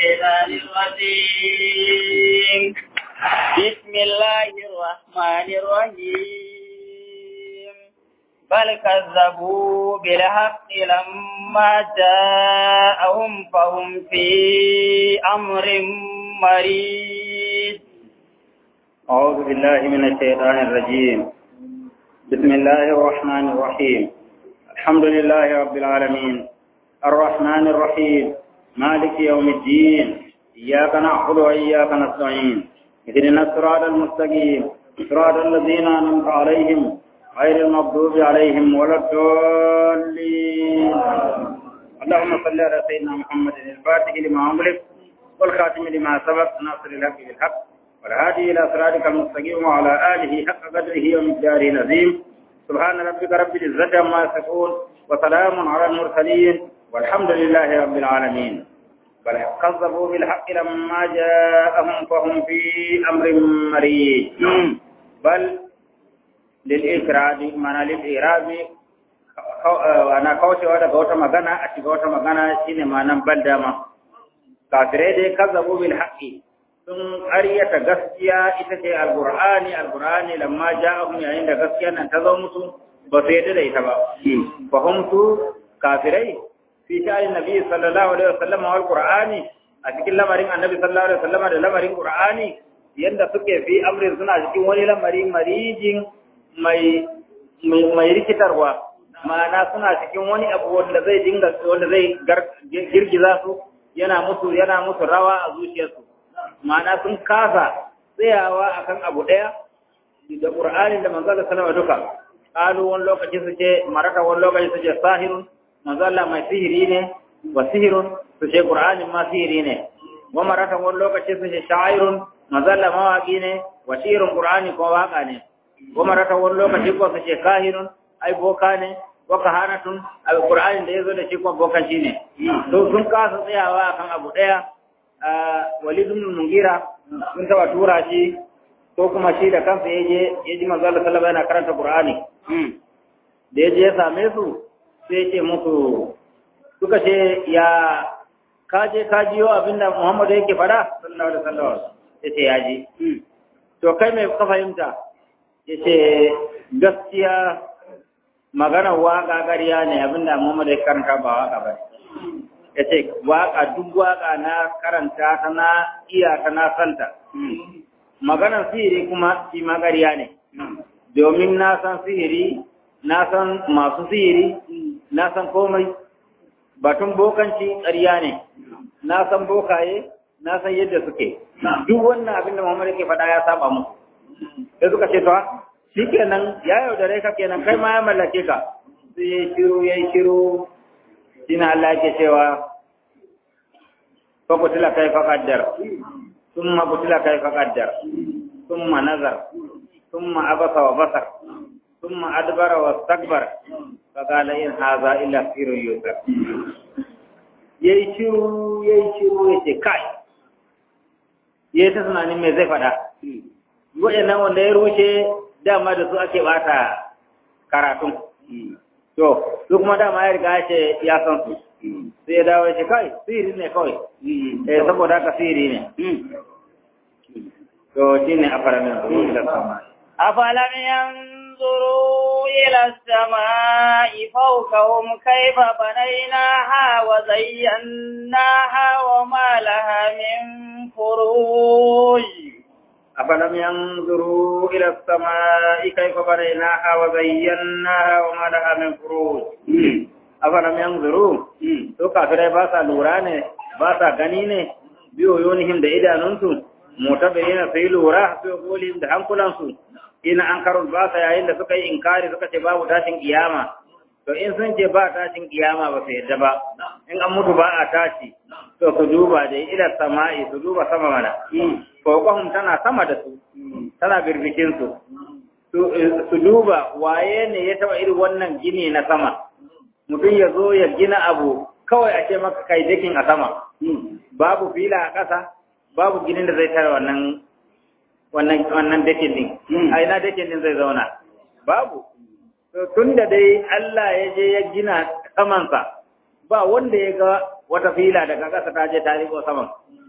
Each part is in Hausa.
الشيطان الرجيم بسم الله الرحمن الرحيم بل كذبوا بالحق لما جاءهم فهم في أمر مريض أعوذ بالله من الشيطان الرجيم بسم الله الرحمن الرحيم الحمد لله رب العالمين الرحمن الرحيم مالك يوم الدين إياك نعبد وإياك نستعين اهدنا الصراط المستقيم صراط الذين أنعمت عليهم غير المغضوب عليهم ولا الضالين اللهم صل على سيدنا محمد الفاتح لما أغلق والخاتم لما سبق ناصر الحق بالحق والهادي إلى صراطك المستقيم وعلى آله حق قدره ومقداره العظيم سبحان ربك رب العزة عما يصفون وسلام على المرسلين والحمد لله رب العالمين بل كذبوا بالحق لما جاءهم فهم في أمر مريض بل للإكراد معنى للإعراب ana kaucewa daga wata magana a shiga wata magana shine ma'anan bal dama kafirai dai kazzabu bil haqqi sun ƙaryata gaskiya ita ce alqur'ani alqur'ani lamma ja'ahum yayin da gaskiya nan ta zo musu ba su yadda da ita ba fahimtu kafirai fi sha'anin nabi sallallahu alaihi wasallam wal qur'ani a cikin lamarin annabi sallallahu alaihi wasallam da lamarin qur'ani yanda suke fi amrin suna cikin wani lamari marijin mai mai rikitarwa ma'ana suna cikin wani abu wanda zai dinga wanda zai girgiza su yana musu yana musu rawa a zuciyarsu ma'ana sun kasa tsayawa akan abu daya da qur'anin da manzo sallallahu alaihi duka qalu wani lokaci su ce maraka wani lokaci su ce sahirun manzo Allah mai sihiri ne wa sihirun su ce qur'anin ma sihiri ne wa maraka wani lokaci su ce sha'irun manzo Allah mawaki ne wa shirun qur'ani ko waka ne wa maraka wani lokaci ko su ce kahinun ai boka ne wa kahanatun alqur'ani da yazo da shi kuma bokan shi ne to sun kasa tsayawa akan abu daya walid ibn mungira sun taba tura shi ko kuma shi da kansa yaje yaji manzo Allah sallallahu alaihi karanta qur'ani da yaje ya same su sai ce musu suka ce ya kaje ka jiyo abinda Muhammadu yake fada sallallahu alaihi wasallam yace ya ji to kai me ka fahimta yace gaskiya magana waka gariya ne abinda Muhammad ya karanta ba waka ba yace waka duk waka na karanta ta na iya ta na santa maganar sihiri kuma shi magariya ne domin na san sihiri na san masu sihiri na san komai batun bokanci ƙarya ne na san bokaye na san yadda suke duk wannan abinda Muhammad yake faɗa ya saba musu sai suka ce to shi kenan ya yaudare ka kenan kai ma ya mallake ka sai ya shiru ya shiru shine Allah yake cewa fa kutila kai fa qaddar thumma kutila kai fa qaddar thumma nazar thumma abasa wa basar thumma adbara wa istakbar fa qala in hadha illa sirrun yusar yayi shiru yayi shiru yace kai yayi ta tunanin me zai faɗa waɗannan wanda ya rushe dama da su ake bata karatun to su kuma dama ya riga ce ya san su sai ya dawo shi kai siri ne kawai eh saboda haka siri ne to shine afaramin su ila sama أفلم ينظروا إلى السماء فوقهم كيف بنيناها وزيناها وما لها من فروج أفلم ينظروا إلى السماء كيف بنيناها وزيناها وما لها من فروج أفلم ينظروا to kafirai ba sa lura ne ba sa gani ne biyo yonihim da idanunsu mutabirina sai lura biyo golihim da hankulansu ina an karul ba sa yayin da suka yi inkari suka ce babu tashin kiyama to in sun ce ba tashin kiyama ba su yadda ba in an mutu ba a tashi to su duba da ila sama'i su duba sama mana fawqahum tana sama da su tana birbikin su su duba waye ne ya taba irin wannan gini na sama mutum ya zo ya gina abu kawai a ce maka kai dakin a sama babu fila a ƙasa babu ginin da zai tare wannan wannan wannan dakin din a ina dakin din zai zauna babu to tun da dai Allah ya je ya gina samansa ba wanda ya ga wata fila daga ƙasa ta je ta riko saman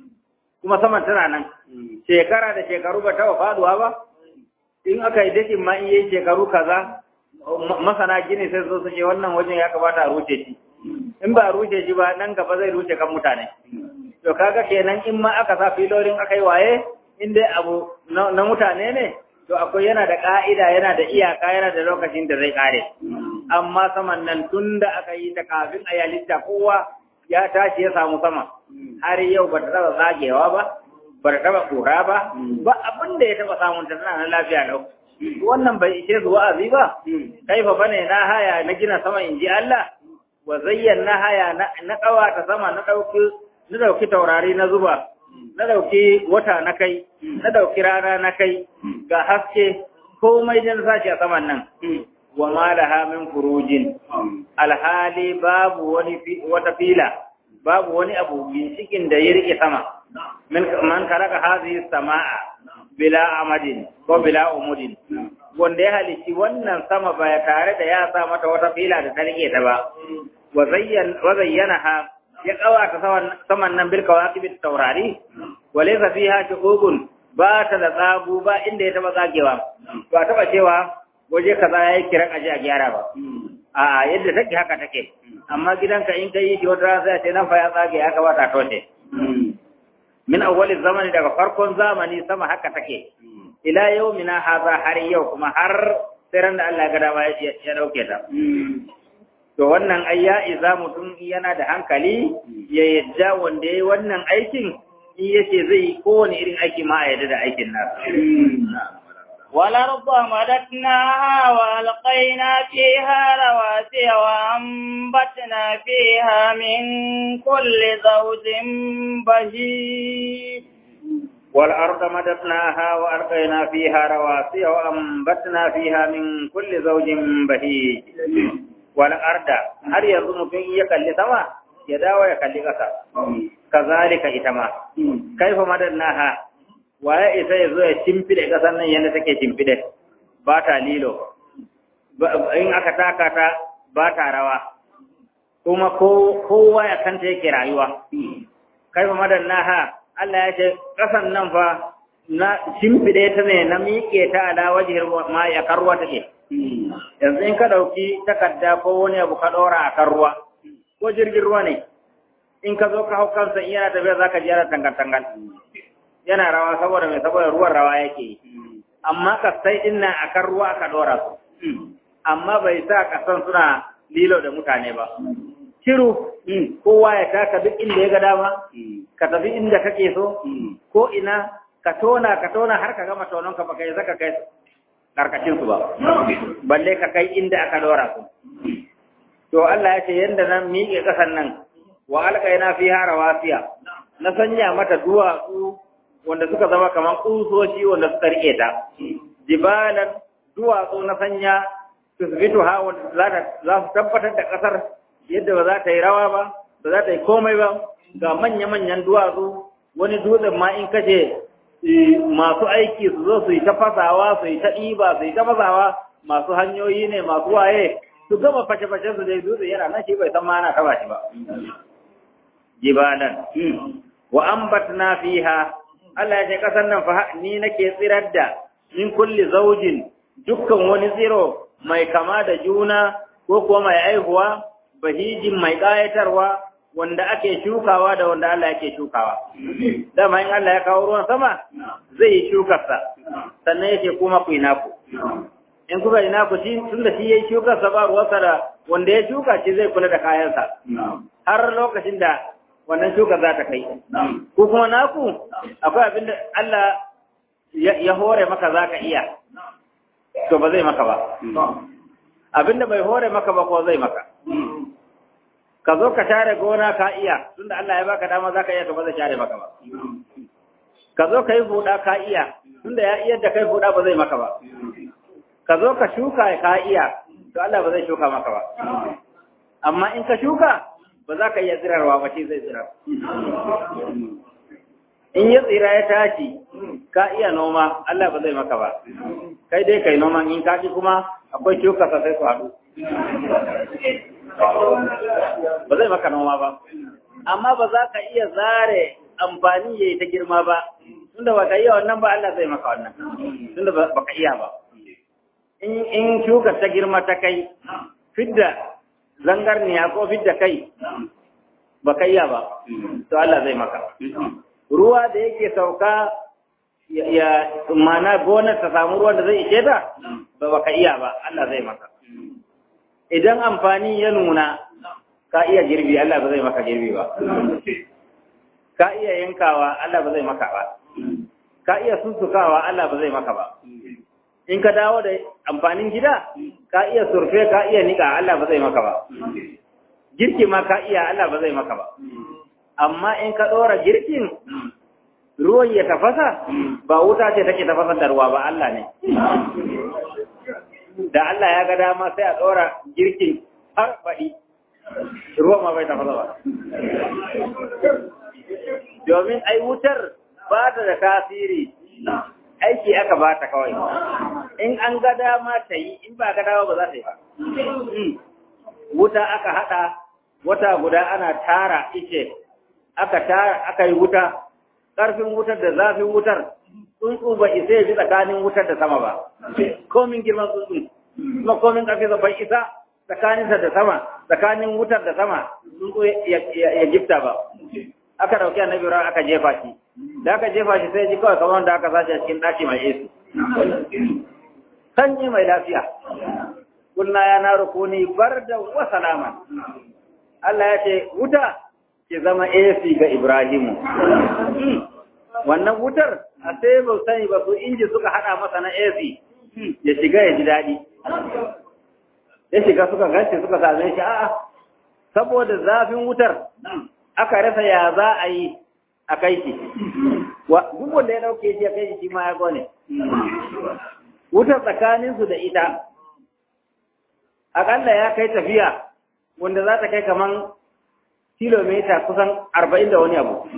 kuma saman tana nan shekara da shekaru ba taɓa faduwa ba in aka yi dakin ma in yi shekaru kaza masana gini sai zo su ce wannan wajen ya kamata a rushe shi in ba a rushe shi ba nan gaba zai rushe kan mutane to kaga kenan in ma aka sa filolin aka yi waye in dai abu na mutane ne to akwai yana da ka'ida yana da iyaka yana da lokacin da zai kare amma saman nan tun da aka yi ta kafin a yalitta kowa ya tashi ya samu sama har yau ba ta taba zagewa ba ba ta taba kura ba ba abin da ya taba samun ta tana lafiya lau wannan bai ishe su wa'azi ba kaifa bane na haya na gina sama in ji Allah wa zayyana haya na kawata sama na dauki na dauki taurari na zuba na dauki wata na kai na dauki rana na kai ga haske komai dan sashi a saman nan wa ma laha min furujin alhali babu wani wata fila babu wani abu ginshikin da ya rike sama min man kalaka hadhihi samaa bila amadin ko bila umudin wanda ya halici wannan sama ba tare da ya sa mata wata fila da ta rike ta ba wa zayyanaha ya kawata saman nan bil kawakibit taurari wa laysa fiha shuqubun ba ta da tsagu ba inda ya taba tsagewa ba taba cewa waje kaza yayi kiran aje a gyara ba a yadda take haka take amma gidanka in kai shi wata sai ce nan fa ya tsage ya kamata to ce min awwali zamani daga farkon zamani sama haka take ila yaumina hadha har yau kuma har sai ran da Allah ya ga dama ya dauke ta to wannan ai ya iza mutum yana da hankali ya yadda wanda yayi wannan aikin in yace zai kowane irin aiki ma a yadda da aikin nasa والأرض مددناها وألقينا فيها رواسي وأنبتنا فيها من كل زوج بهيج والأرض مددناها وألقينا فيها رواسي وأنبتنا فيها من كل زوج بهيج والأرض هل يظن في يكل سما يداوى يكل قصر كذلك إتما كيف مددناها waye isa ya zo ya cimfide ƙasar nan yadda take cimfide ba ta lilo in aka taka ta ba ta rawa kuma kowa ya kanta yake rayuwa kai fa madannaha Allah ya ce ƙasan nan fa na cimfide ta ne na miƙe ta ala wajihir ma ya karwa take yanzu in ka ɗauki takarda ko wani abu ka ɗora a kan ruwa ko jirgin ruwa ne in ka zo ka hau kansa in yana tafiya za ka ji yana tangal-tangal yana rawa saboda mai saboda ruwan rawa yake amma kasai din nan akan ruwa aka dora su amma bai sa kasan suna lilo da mutane ba shiru kowa ya taka duk inda ya ga dama ka tafi inda kake so ko ina ka tona ka tona har ka gama tonon ka baka yi zaka kai karkashin su ba balle ka kai inda aka dora su to Allah ya ce yanda nan miƙe kasan nan wa alqaina fiha rawasiya na sanya mata duwatsu wanda suka zama kamar kusoshi wanda suka rike ta jibalan duwatsu na sanya tusbitu ha wanda za su tabbatar da kasar yadda ba za ta yi rawa ba ba za ta yi komai ba ga manya-manyan duwatsu wani dutsen ma in kace masu aiki su zo su yi ta fasawa su yi ta ɗiba su yi ta fasawa masu hanyoyi ne masu waye su gama fashe-fashe su dai dutse yana nan shi bai san ma ana taba shi ba jibalan wa ambatna fiha Allah ya ce ƙasar nan fa ni nake tsirar da min kulli zaujin dukkan wani tsiro mai kama da juna ko kuwa mai aihuwa bahijin mai ƙayatarwa wanda ake shukawa da wanda Allah yake shukawa dama in Allah ya kawo ruwan sama zai yi shukarsa sannan yake kuma ku yi naku in kuka yi naku shi tun da shi ya yi shukarsa ba ruwansa da wanda ya shuka shi zai kula da kayansa har lokacin da wannan shuka za ta kai. Ko kuma naku akwai abin da Allah ya hore maka za ka iya, to ba zai maka ba. Abin da bai hore maka ba ko zai maka. Ka zo ka share gona ka iya, tunda Allah ya baka dama za ka iya to ba zai share maka ba. Ka zo ka yi buɗa ka iya, tunda ya iya da kai buɗa ba zai maka ba. Ka zo ka shuka ka iya, to Allah ba zai shuka maka ba. Amma in ka shuka, ba za ka iya tsirarwa ba ce zai tsirar. In ya tsira ya tashi, ka iya noma, Allah ba zai maka ba. Kai dai kai noman in kaji kuma akwai shuka sai su haɗu. Ba zai maka noma ba. Amma ba za ka iya zare amfani yayi ta girma ba tunda baka iya wannan ba Allah zai maka wannan tunda baka iya ba in in shuka ta girma ta kai fidda zangarniya ko fidda kai baka iya ba to Allah zai maka ruwa da yake sauka ya mana gonar ta samu ruwan da zai ishe ta ba baka iya ba Allah zai maka idan amfani ya nuna ka iya girbi Allah ba zai maka girbi ba ka iya yankawa Allah ba zai maka ba ka iya sussukawa Allah ba zai maka ba in ka dawo da amfanin gida ka iya surfe ka iya nika Allah ba zai maka ba girki ma ka iya Allah ba zai maka ba amma in ka ɗora girkin ruwan ya tafasa ba wuta ce take tafasar da ruwa ba Allah ne da Allah ya ga dama sai a ɗora girkin har baɗi ruwan ma bai tafasa ba domin ai wutar ba ta da tasiri aiki aka ba ta kawai in an ga dama ta yi in ba ga dama ba za ta yi ba wuta aka haɗa wata guda ana tara ice aka tara aka yi wuta ƙarfin wutar da zafin wutar tsuntsu ba isa ya ji tsakanin wutar da sama ba komin girman tsuntsu kuma komin ƙarfi bai isa tsakaninsa da sama tsakanin wutar da sama tsuntsu ya gifta ba aka dauki annabi ran aka jefa shi da aka jefa shi sai ji kawai kamar da aka sace a cikin daki mai yesu sanyi mai lafiya kunna ya na rukuni barda wa salaman Allah ya ce wuta ki zama AC ga Ibrahimu wannan wutar a sai ba sani ba su inji suka hada masa na AC ya shiga ya ji daɗi ya shiga suka gace suka same shi a'a saboda zafin wutar aka rasa ya za a yi a kai shi duk wanda ya dauke shi ya kai shi shi ma ya gone wutar tsakaninsu da ita akalla ya kai tafiya wanda za ta kai kaman kilomita kusan arba'in da wani abu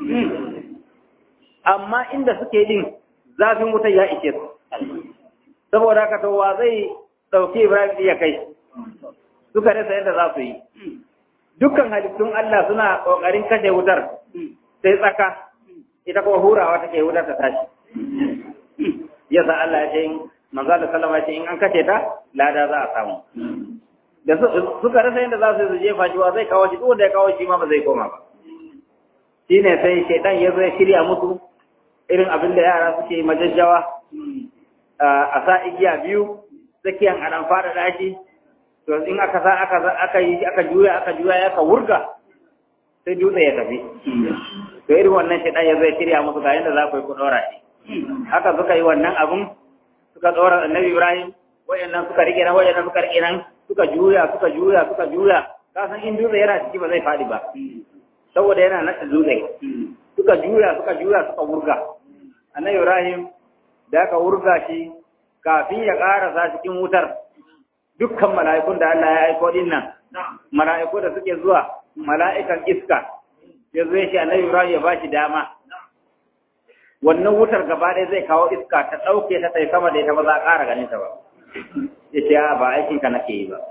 amma inda suke din zafin wutar ya ishe su saboda haka to wa zai ɗauki ibrahim ya kai suka rasa yadda za su yi dukkan halittun Allah suna ƙoƙarin kashe wutar sai tsaka ita kuma hurawa take wutar ta tashi yasa Allah ya ce in manzo da sallama ya ce in an kashe ta lada za a samu da suka rasa yadda za su yi jefa shi wa zai kawo shi duk wanda ya kawo shi ma ba zai koma ba shine sai shaitan ya zo ya shirya musu irin abin da yara suke majajjawa a sa igiya biyu tsakiyan a ɗan fara dashi to in aka sa aka aka yi aka juya aka juya ya ka wurga sai dutse ya tafi to irin wannan shaitan ya zai shirya musu ga yadda za ku yi ku dora shi haka suka yi wannan abun suka dora annabi Ibrahim wayannan suka rike nan wayannan suka rike nan suka juya suka juya suka juya ka san in dutse yana ciki ba zai fadi ba saboda yana nada dutse suka juya suka juya suka wurga annabi Ibrahim da aka wurga shi kafin ya karasa cikin wutar dukkan mala'ikun da Allah ya aiko din nan mala'iku da suke zuwa mala'ikan iska ya zo shi annabi Ibrahim ya bashi dama wannan wutar gaba ɗaya zai kawo iska ta ɗauke ta tai sama da ita ba za a ƙara ganin ta ba ya ce ba aikin ka nake yi ba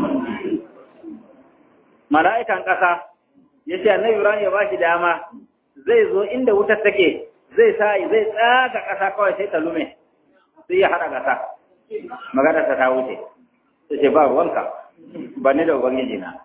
mala'ikan ƙasa ya ce annabi Ibrahim ya bashi dama zai zo inda wutar take zai sa zai tsaga ƙasa kawai sai ta lume sai ya haɗa ƙasa magana ta ta wuce ta ce ba ruwanka ba ni da ubangiji na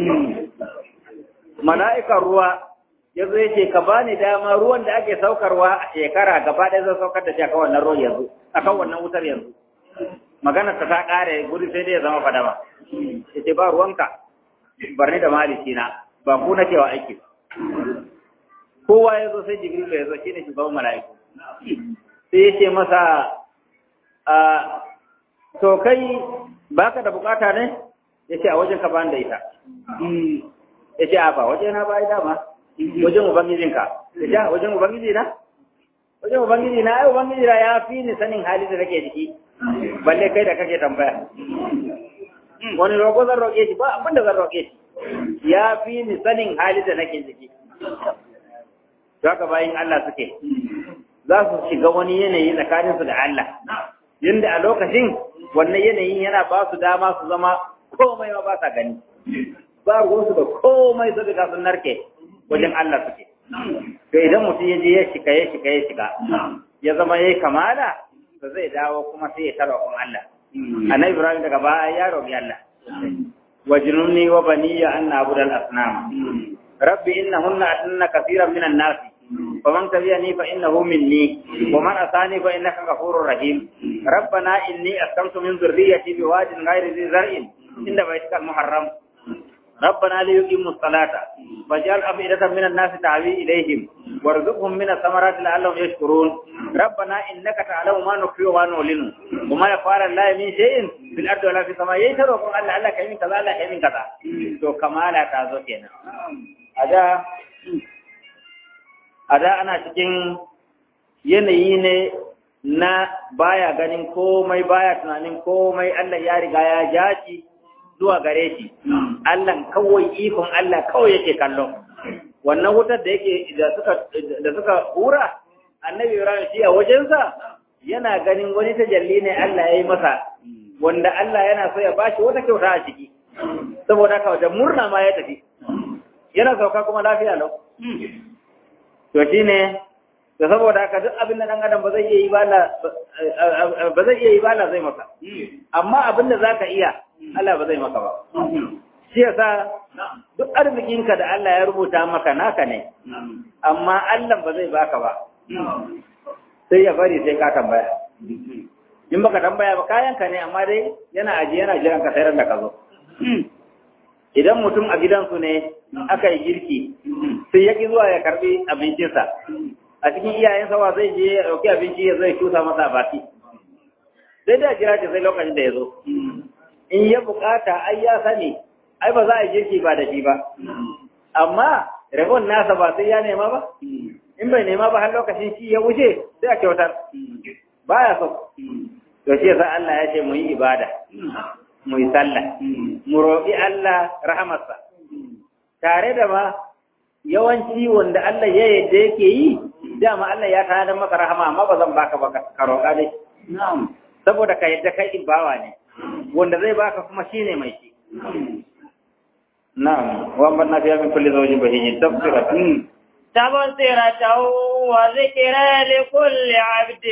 mala'ikan ruwa ya zo ya ce ka ba ni dama ruwan da ake saukarwa a shekara gaba ɗaya zai saukar da shi akan wannan ruwan yanzu akan wannan wutar yanzu magana ta ta ƙare guri sai dai ya zama fadama ya ce ba ruwanka bar ni da maliki na ba ku na cewa aiki ba kowa ya zo sai jibril ya zo shine shugaban mala'iku sai ya ce masa a to kai baka da bukata ne ya ce a wajen ka bani da ita ya ce a ba waje na ba dama wajen ubangijinka ya ce wajen ubangiji na wajen ubangiji na ai ubangiji na ya fi ni sanin hali da nake ciki balle kai da kake tambaya wani roƙo zan roƙe shi ba abin da zan roƙe shi ya fi ni sanin hali da nake ciki to haka bayin Allah suke za su shiga wani yanayi tsakaninsu da Allah yanda a lokacin wannan yanayin yana ba su dama su zama komai ma ba sa gani ba ruwansu da komai su daga sun narke wajen Allah suke to idan mutum ya je ya shiga ya shiga ya shiga ya zama yayi kamala to zai dawo kuma sai ya tara kun Allah annabi Ibrahim daga baya ya roƙi Allah wajnunni wa baniya an na'budu al-asnam rabbi innahunna atanna kaseeran minan nas فمن تبعني فإنه مني ومن أساني فإنك غفور رحيم ربنا إني أسكنت من ذريتي بواد غير ذي زرع عند بيتك المحرم ربنا ليقيموا الصلاة فاجعل أفئدة من الناس تعوي إليهم وارزقهم من الثمرات لعلهم يشكرون ربنا إنك تعلم ما نخفي وما نعلن وما يفعل الله من شيء في الأرض ولا في السماء يشهد وقل الله الله كيمين كذا الله كيمين كذا تو كما لا تعزو كينا هذا a da ana cikin yanayi ne na baya ganin komai baya tunanin komai Allah ya riga ya jaci zuwa gare shi Allah kawai ikon Allah kawai yake kallo wannan wutar da yake da suka da suka hura annabi Ibrahim shi a wajensa yana ganin wani tajalli ne Allah ya yi masa wanda Allah yana so ya bashi wata kyauta a ciki saboda haka da murna ma ya tafi yana sauka kuma lafiya lau to shine da saboda haka duk abin da dan adam ba zai iya yi ba ba zai iya yi ba zai maka amma abin da zaka iya Allah ba zai maka ba shi yasa duk arzikinka da Allah ya rubuta maka naka ne amma Allah ba zai baka ba sai ya bari sai ka tambaya in baka tambaya ba kayanka ne amma dai yana aji yana jiran ka sayar da ka zo idan mutum a gidansu ne aka yi girki sai ya ƙi zuwa ya karɓi abincinsa a cikin iyayensa wa zai je ya ɗauki abinci ya zai cusa masa a baki sai da jira ce sai lokacin da ya zo in ya bukata ai ya sani ai ba za a yi girki ba da shi ba amma rabon nasa ba sai ya nema ba in bai nema ba har lokacin shi ya wuce sai a kyautar baya so to shi yasa Allah ya ce mu yi ibada mu yi sallah mu roƙi Allah rahamarsa tare da ma yawanci wanda Allah ya yadda yake yi dama Allah ya tana maka rahama amma ba zan baka ba ka roƙa dai saboda ka yadda kai bawa ne wanda zai baka kuma shine mai shi na'am wa man nafiya min kulli zawjin bahijin tafsiratan تبصرة وذكرى لكل عبد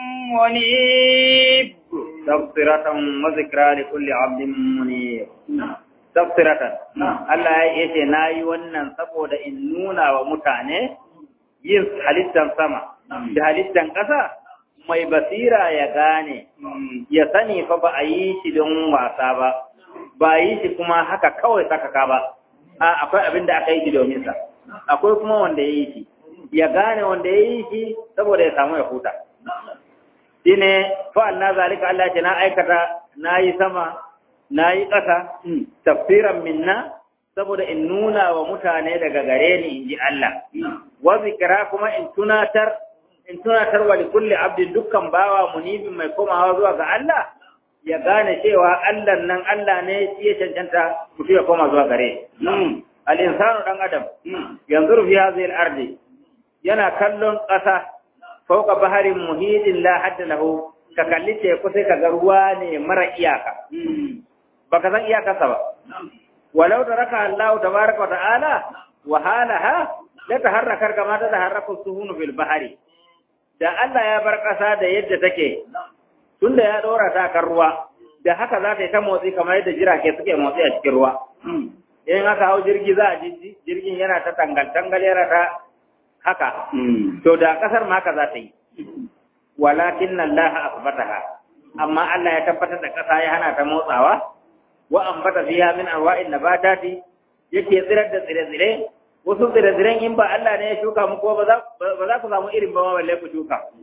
منيب تبصرة وذكرى لكل عبد منيب تبصرة Allah ya ce na yi wannan saboda in nuna wa mutane yin halittar sama da halittar ƙasa mai basira ya gane ya sani fa ba a yi shi don wasa ba ba a yi shi kuma haka kawai sakaka ba a akwai abin da aka yi shi domin sa akwai kuma wanda ya yi shi ya gane wanda ya yi shi saboda ya samu ya huta shi ne fa'al na zalika Allah ce na aikata na yi sama na yi ƙasa tafsiran minna saboda in nuna wa mutane daga gare ni in ji Allah wa zikira kuma in tunatar in tunatar wa kulli abdin dukkan bawa munibin mai komawa zuwa ga Allah ya gane cewa Allah nan Allah ne shi ya cancanta mutum ya koma zuwa gare al'insanu ɗan adam yanzu rufi hazil ardi yana kallon ƙasa fauka baharin muhidin la hadda lahu ka kalli teku sai ka ga ruwa ne mara iyaka baka san iyakarsa ba walau da raka Allah tabaraka wa ta'ala wa halaha la taharraka kama ta taharraku suhunu fil bahari da Allah ya bar ƙasa da yadda take tunda ya dora ta kan ruwa da haka za ta yi ta motsi kamar yadda jirage suke motsi a cikin ruwa in aka hau jirgi za a ji jirgin yana ta tangal-tangal yana ta haka to da kasar ma haka za ta yi walakin Allah asbataha amma Allah ya tabbatar da kasa ya hana ta motsawa wa ambata fiha min anwa'in nabatati yake tsirar da tsire-tsire wasu tsire-tsiren in ba Allah ne ya shuka muku ba za ku samu irin ba balle ku shuka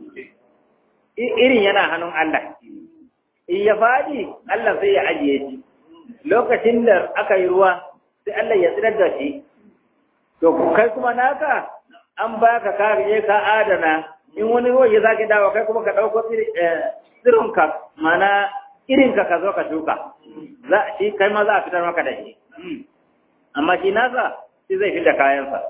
irin yana hannun Allah in ya fadi Allah sai ya ajiye shi lokacin da aka yi ruwa sai Allah ya tsirar da shi to kai kuma naka an baka ka je ka adana in wani ruwa ya zaki dawo kai kuma ka dauko tsirinka mana irinka ka zo ka shuka za shi kai ma za a fitar maka da shi amma shi nasa shi zai fitar kayansa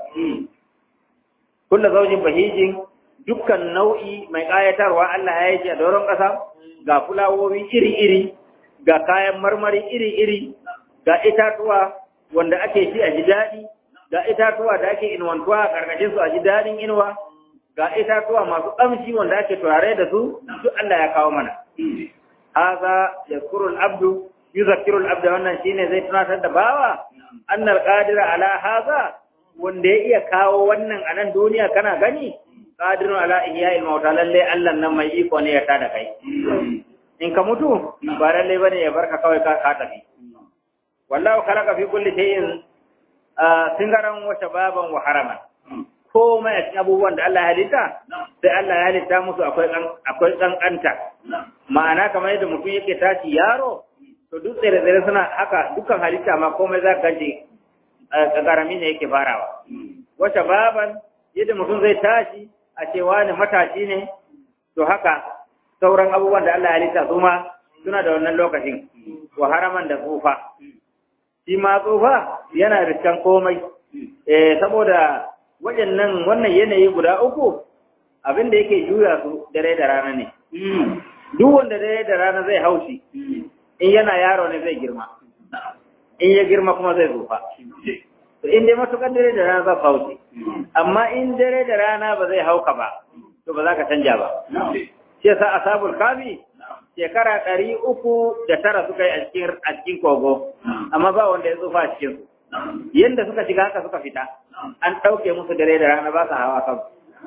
kullu zaujin bahijin dukkan nau'i mai kayatarwa Allah ya yi shi a doron ƙasa ga fulawowi iri-iri ga kayan marmari iri-iri ga itatuwa wanda ake ci a ji daɗi ga itatuwa da ake inuwantuwa a karkashin su a ji dadin inuwa ga itatuwa masu kamshi wanda ake turare da su duk Allah ya kawo mana haza yazkurul abdu yuzakkirul abda wannan shine zai tunatar da bawa annal qadira ala haza wanda ya iya kawo wannan a nan duniya kana gani qadirun ala ihya'il mauta lalle Allah nan mai iko ne ya tada kai in ka mutu ba lalle bane ya barka kawai ka ka tafi wallahu khalaqa fi kulli shay'in singaran wa shababan wa haraman komai a cikin abubuwan da Allah ya halitta sai Allah ya halitta musu akwai akwai kankanta ma'ana kamar yadda mutum yake tashi yaro to duk tsere-tsere suna haka dukkan halitta ma komai za ka ji karami ne yake farawa wata baban yadda mutum zai tashi a cewa ne matashi ne to haka sauran abubuwan da Allah ya halitta su ma suna da wannan lokacin wa haraman da tsufa shi ma tsufa yana riskan komai eh saboda waɗannan wannan yanayi guda uku abin da yake juya su dare da rana ne duk wanda dare da rana zai haushi in yana yaro ne zai girma in ya girma kuma zai zufa to in dai matukan dare da rana za ka hauce amma in dare da rana ba zai hauka ba to ba za ka canja ba shi yasa ashabul kafi shekara ɗari uku da tara suka yi a cikin kogo amma ba wanda ya tsufa a cikin su yadda suka shiga haka suka fita an ɗauke musu dare da rana ba su hawa kan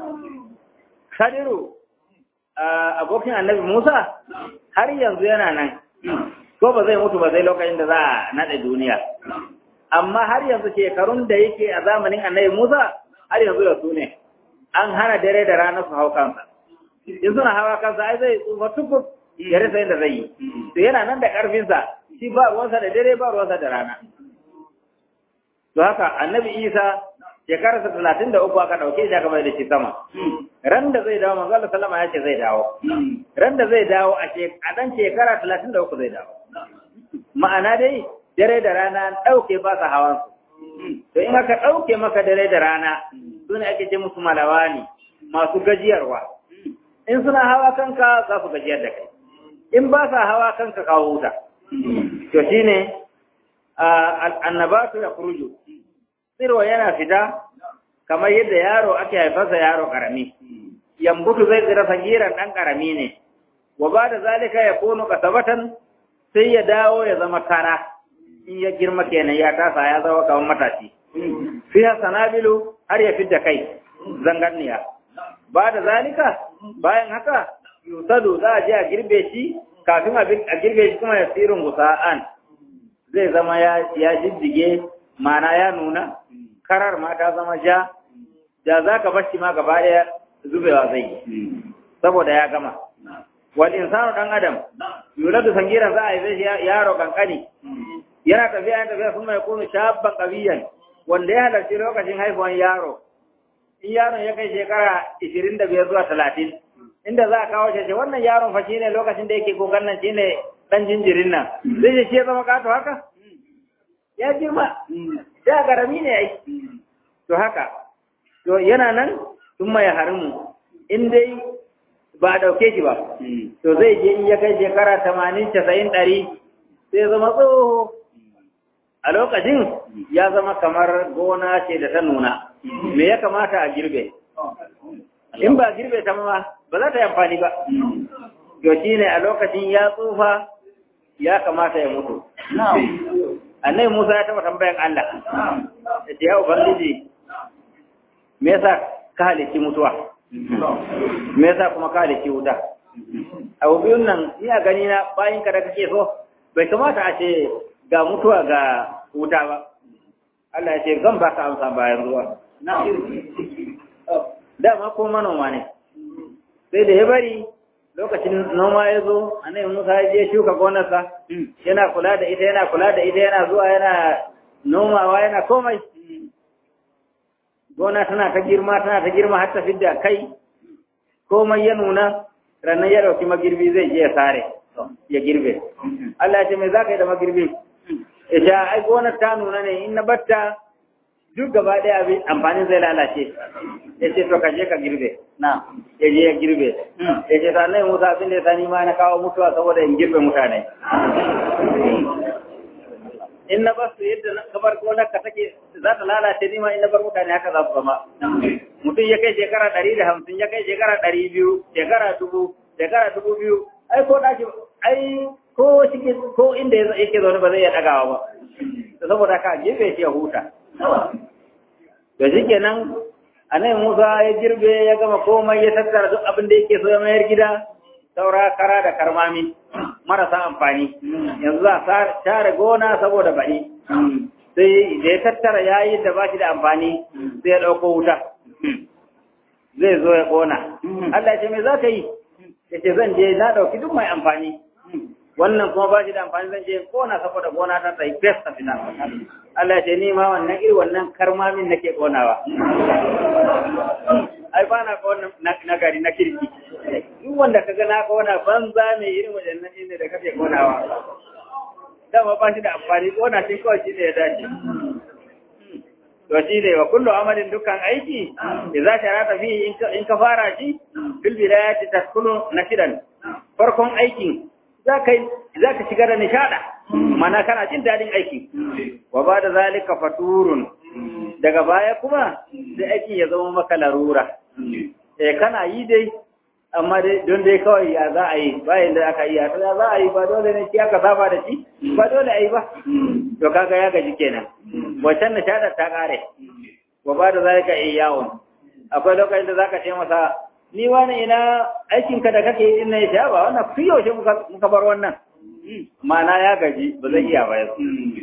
Khadiru abokin annabi Musa har yanzu yana nan ko ba zai mutu ba zai lokacin da za a naɗe duniya amma har yanzu shekarun da yake a zamanin annabi Musa har yanzu da su ne an hana dare da rana su hau kansa in suna hawa kansa ai zai tsufa tukur ya rasa yadda zai yi to yana nan da ƙarfinsa shi ba ruwansa da dare ba ruwansa da rana to haka annabi Isa shekararsa talatin da uku aka ɗauke shi aka mai da shi sama ran da zai dawo manzo Allah sallama ya ce zai dawo ran da zai dawo a ɗan shekara talatin da uku zai dawo ma'ana dai dare da rana ɗauke ba sa hawan su to in aka ɗauke maka dare da rana su ne ake ce musu malawa ne masu gajiyarwa in suna hawa kanka za su gajiyar da kai in ba sa hawa kanka kawo huta to shine annabatu ya kuruju tsirwa yana fita kamar yadda yaro ake haifarsa yaro karami yambutu zai tsira sagiran ɗan karami ne wa ba da zalika ya kono kasabatan sai ya dawo ya zama kara in ya girma kenan ya tasa ya zama kamar matashi fiha sanabilu har ya fidda kai zangarniya ba da zalika bayan haka yusadu za a je a girbe shi kafin a girbe shi kuma ya tsirin gusa'an zai zama ya jijjige mana ya nuna karar ma ta zama ja da za ka bashi ma gaba ɗaya zubewa zai yi saboda ya gama wal insanu dan adam yuladu sangira za a yi zai yaro kankani yana tafiya yana tafiya sun mai kunu shabban qabiyan wanda ya halarci lokacin haifuwan yaro in yaron ya kai shekara ishirin da biyar zuwa talatin inda za a kawo shi wannan yaron fa shine lokacin da yake kokan nan shine dan jinjirin nan zai ce ya zama kato haka ya girma da garami ne ai to haka to yana nan sun mai harimu in dai ba a ɗauke shi ba to zai je in ya kai shekara tamanin casa'in ɗari sai zama tsoho a lokacin ya zama kamar gona ce da ta nuna me ya kamata a girbe in ba girbe ta ma ba za ta yi amfani ba to shi ne a lokacin ya tsufa ya kamata ya mutu annai musa ya taɓa tambayan allah da ce ya ubangiji me yasa ka halitti mutuwa me yasa kuma ka halitti wuta abu biyun nan ina gani na bayan ka da kake so bai kamata a ce ga mutuwa ga wuta ba Allah ya ce zan ba ka amsa bayan ruwa dama ko manoma ne sai da ya bari lokacin noma ya zo annabi Musa ya je shuka gonarsa yana kula da ita yana kula da ita yana zuwa yana nomawa yana komai gona tana ta girma tana ta girma har ta fidda kai komai ya nuna ranar ya dauki magirbi zai je ya sare ya girbe Allah ya ce mai za ka yi da magirbi ya sha ai gonar ta nuna ne in na batta duk gaba ɗaya abin amfanin zai lalace ya ce to ka je ka girbe na ya je ya girbe ya ce sa nai musa abin da ya sani ma na kawo mutuwa saboda in girbe mutane in na bar su yadda na bar gonar ka take za ta lalace ni ma in na bar mutane haka za su zama mutum ya kai shekara ɗari da hamsin ya kai shekara ɗari biyu shekara dubu shekara dubu biyu ai ko ɗaki ai ko cikin ko inda yake zaune ba zai iya ɗagawa ba saboda haka gefe shi ya huta to shi kenan a nan Musa ya girbe ya gama komai ya tattara duk abin da yake so ya mayar gida saura kara da karmami marasa amfani yanzu za a share gona saboda baɗi sai da ya tattara yayin da ba shi da amfani sai ya ɗauko wuta zai zo ya ƙona Allah ce me za ka yi ya ce zan je na ɗauki duk mai amfani wannan kuma ba shi da amfani zan je ƙona saboda gona ta tsaye fes ta fita Allah ce ni ma wannan iri wannan karmamin nake ƙonawa ai ba na ƙona na gari na kirki duk wanda ka ga na ƙona banza ne irin wajen nan ne da kake ƙonawa dama ba shi da amfani ƙona shi kawai shi ne ya dace to shi ne wa kullu amalin dukkan aiki idza sharata fi in ka fara shi fil bidayati taskunu nashidan farkon aikin zaka zaka shiga da nishada mana kana jin dadin aiki wa bada zalika faturun daga baya kuma sai aikin ya zama maka larura eh kana yi dai amma dai don dai kawai ya za a yi bayan da aka yi ya za a yi ba dole ne shi aka saba da shi ba dole a yi ba to kaga ya gaji kenan wancan nishadar ta kare wa ba da zalika iyawun akwai lokacin da zaka ce masa ni wani ina aikin ka da kake yi ina ya ba wannan fi yaushe muka bar wannan ma'ana ya gaji ba zai iya ba yau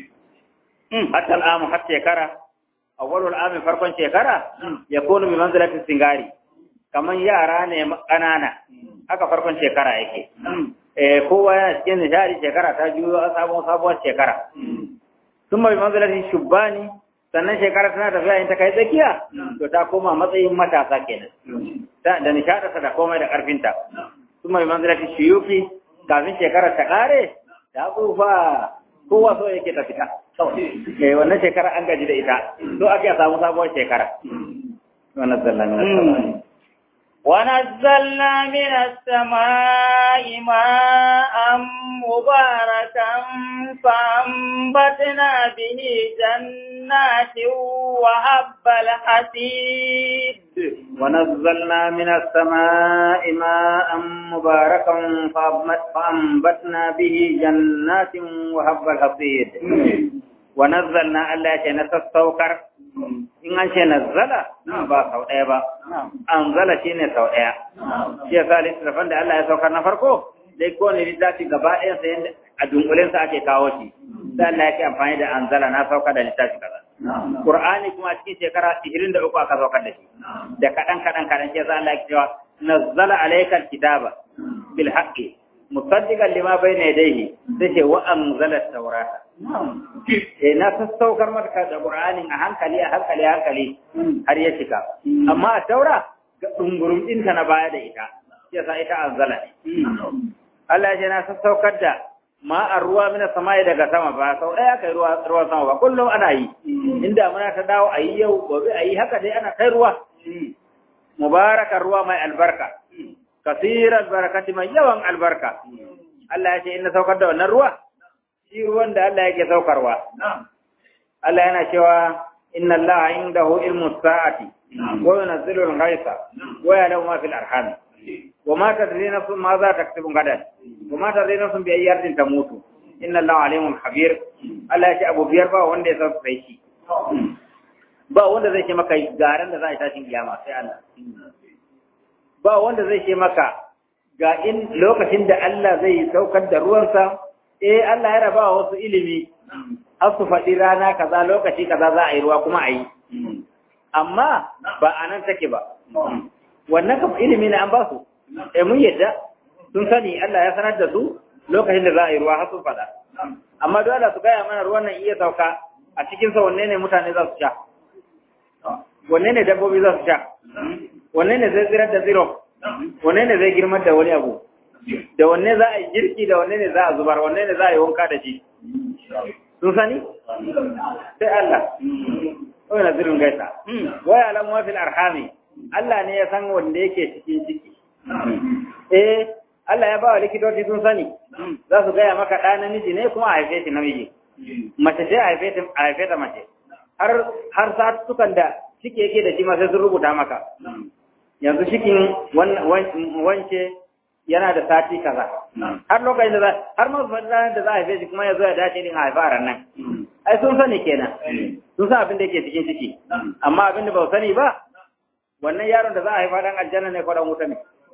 hatta al'amu har shekara awwalul ami farkon shekara ya kunu bi manzilatin singari kaman yara ne ƙanana haka farkon shekara yake eh kowa yana cikin nishadi shekara ta juyo a sabon sabuwar shekara sun bai manzilatin shubbani sannan shekara tana tafiya in ta kai tsakiya to ta koma matsayin matasa kenan da nishadarsa da komai da ƙarfinta sun bai manzilatin shiyufi kafin shekara ta ƙare ta tsufa kowa so yake ta fita eh wannan shekara an gaji da ita so ake samu sabuwar shekara wannan zallan na ونزلنا من السماء ماء مباركا فأنبتنا به جنات وحب الحسيد ونزلنا من السماء ماء مباركا فأنبتنا به جنات وحب الحصيد ونزلنا الله يتنسى in an ce nazzala ba sau ɗaya ba an zala shi ne sau ɗaya shi ya sa littattafan da Allah ya saukar na farko dai ko ne littafi gaba ɗayan sa yadda a dunkulensa ake kawo shi sai Allah yake amfani da an zala na saukar da littafi kaza Qur'ani kuma cikin shekara 23 aka saukar da shi da kaɗan kaɗan kaɗan shi ya sa Allah ya cewa nazzala alaykal kitaba bil haqqi musaddiqan lima bayna yadayhi sai ce wa anzala at-taurata eh na sassaukar maka da Qur'anin a hankali a hankali a hankali har ya shiga amma a taura ga dungurum ɗinta na baya da ita yasa ita anzala ne Allah ya ce na sassaukar da ma'ar ruwa mina samai daga sama ba sau ɗaya kai ruwa ruwan sama ba kullum ana yi inda muna ta dawo a yi yau gobe a yi haka dai ana kai ruwa mubarakan ruwa mai albarka kasiran barakati mai yawan albarka Allah ya ce ina saukar da wannan ruwa shi ruwan da Allah yake saukarwa Allah yana cewa inna Allah indahu ilmu sa'ati wa yunzilu al-ghaitha wa ya'lamu ma fil arham wa ma tadri nafsun ma za taktubu gadan wa ma tadri nafsun bi ayyi ardin tamutu inna Allah alimun khabir Allah ya ce abu biyar ba wanda ya san sai shi ba wanda zai ce maka garan da za a tashin kiyama sai Allah ba wanda zai ce maka ga in lokacin da Allah zai saukar da ruwansa eh Allah ya raba wasu ilimi har su faɗi rana kaza lokaci kaza za a yi ruwa kuma a yi amma ba a nan take ba wannan kam ilimi ne an ba su eh mun yadda sun sani Allah ya sanar da su lokacin da za a yi ruwa har su faɗa amma dole su gaya mana ruwan nan iya sauka a cikin sa wanne ne mutane za su sha wanne ne dabbobi za su sha wanne ne zai tsirar da zero wanne ne zai girmar da wani abu da wanne za a yi girki da wanne ne za a zubar wanne ne za a yi wanka da shi sun sani sai Allah wani na zirin gaisa waya alamu wafil arhami Allah ne ya san wanda yake cikin ciki eh Allah ya ba wa likitoci sun sani za su gaya maka ɗa namiji ne kuma a haife shi namiji mace sai a haife ta a haife ta mace har har satukan da ciki yake da shi ma sai sun rubuta maka yanzu cikin wance yana da sati kaza har lokacin da za har ma ranar da za a haife shi kuma ya zo ya dace din a haifa a nan ai sun sani kenan sun san abin da yake cikin ciki amma abin da ba sani ba wannan yaron da za a haifa dan aljanna ne ko dan wuta ne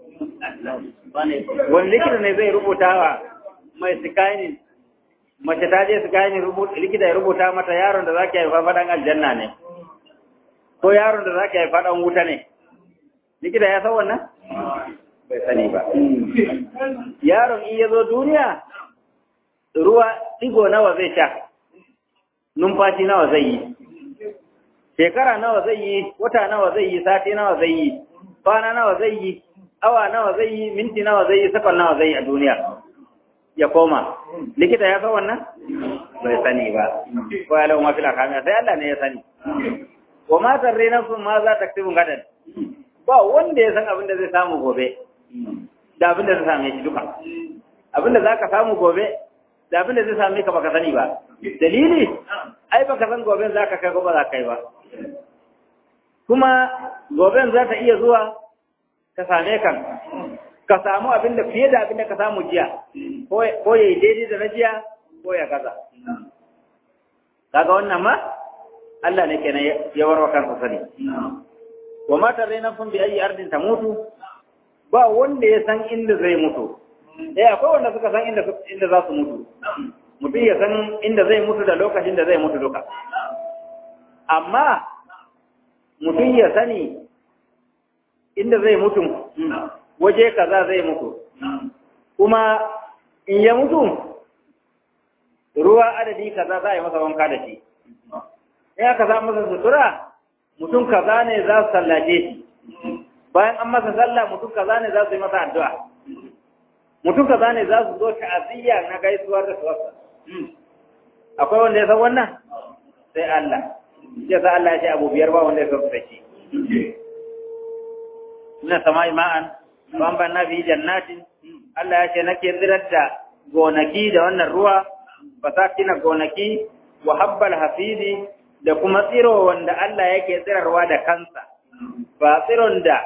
wani likita ne zai rubuta wa mai sikainin mace ta je sikainin likita ya rubuta mata yaron da za ki haifa dan aljanna ne ko yaron da za ki haifa dan wuta ne likita ya san wannan bai sani ba yaron in ya zo duniya ruwa digo nawa zai sha numfashi nawa zai yi shekara nawa zai yi wata nawa zai yi sati nawa zai yi kwana nawa zai yi awa nawa zai yi minti nawa zai yi sakon nawa zai yi a duniya ya koma likita ya san wannan bai sani ba ko ya lau mafi lakamiya sai Allah ne ya sani wa ma tarre nafsun ma za ta ktibun gadan ba wanda ya san abin da zai samu gobe da abin da zai same shi duka abin da za ka samu gobe da abin da zai same ka baka sani ba dalili ai baka san goben za ka kai ko ba za ka yi ba kuma goben za ta iya zuwa ka same kan ka samu abin da fiye da abin da ka samu jiya ko ya yi daidai da na jiya ko ya gaza kaga wannan ma Allah ne kenan ya warwa kansa sani wa mata raina kun bi ayi ardin ta mutu ba wanda ya san inda zai mutu eh akwai wanda suka san inda inda za su mutu mutum ya san inda zai mutu da lokacin da zai mutu duka amma mutum ya sani inda zai mutu waje kaza zai mutu kuma in ya mutu ruwa adadi kaza za a yi masa wanka da shi in aka sa masa sutura mutum kaza ne za su sallace shi bayan an masa sallah mutum kaza ne za su yi masa addu'a mutum kaza ne za su zo ta'aziyya na gaisuwar da suwarsa akwai wanda ya san wannan sai Allah ya sa Allah ya ce abu biyar ba wanda ya san su da shi na sama'i ma'an bamban na fi jannatin Allah ya ce nake tsirar da gonaki da wannan ruwa fasakina gonaki wa habbal hafidi da kuma tsiro wanda Allah yake tsirarwa da kansa ba tsiron da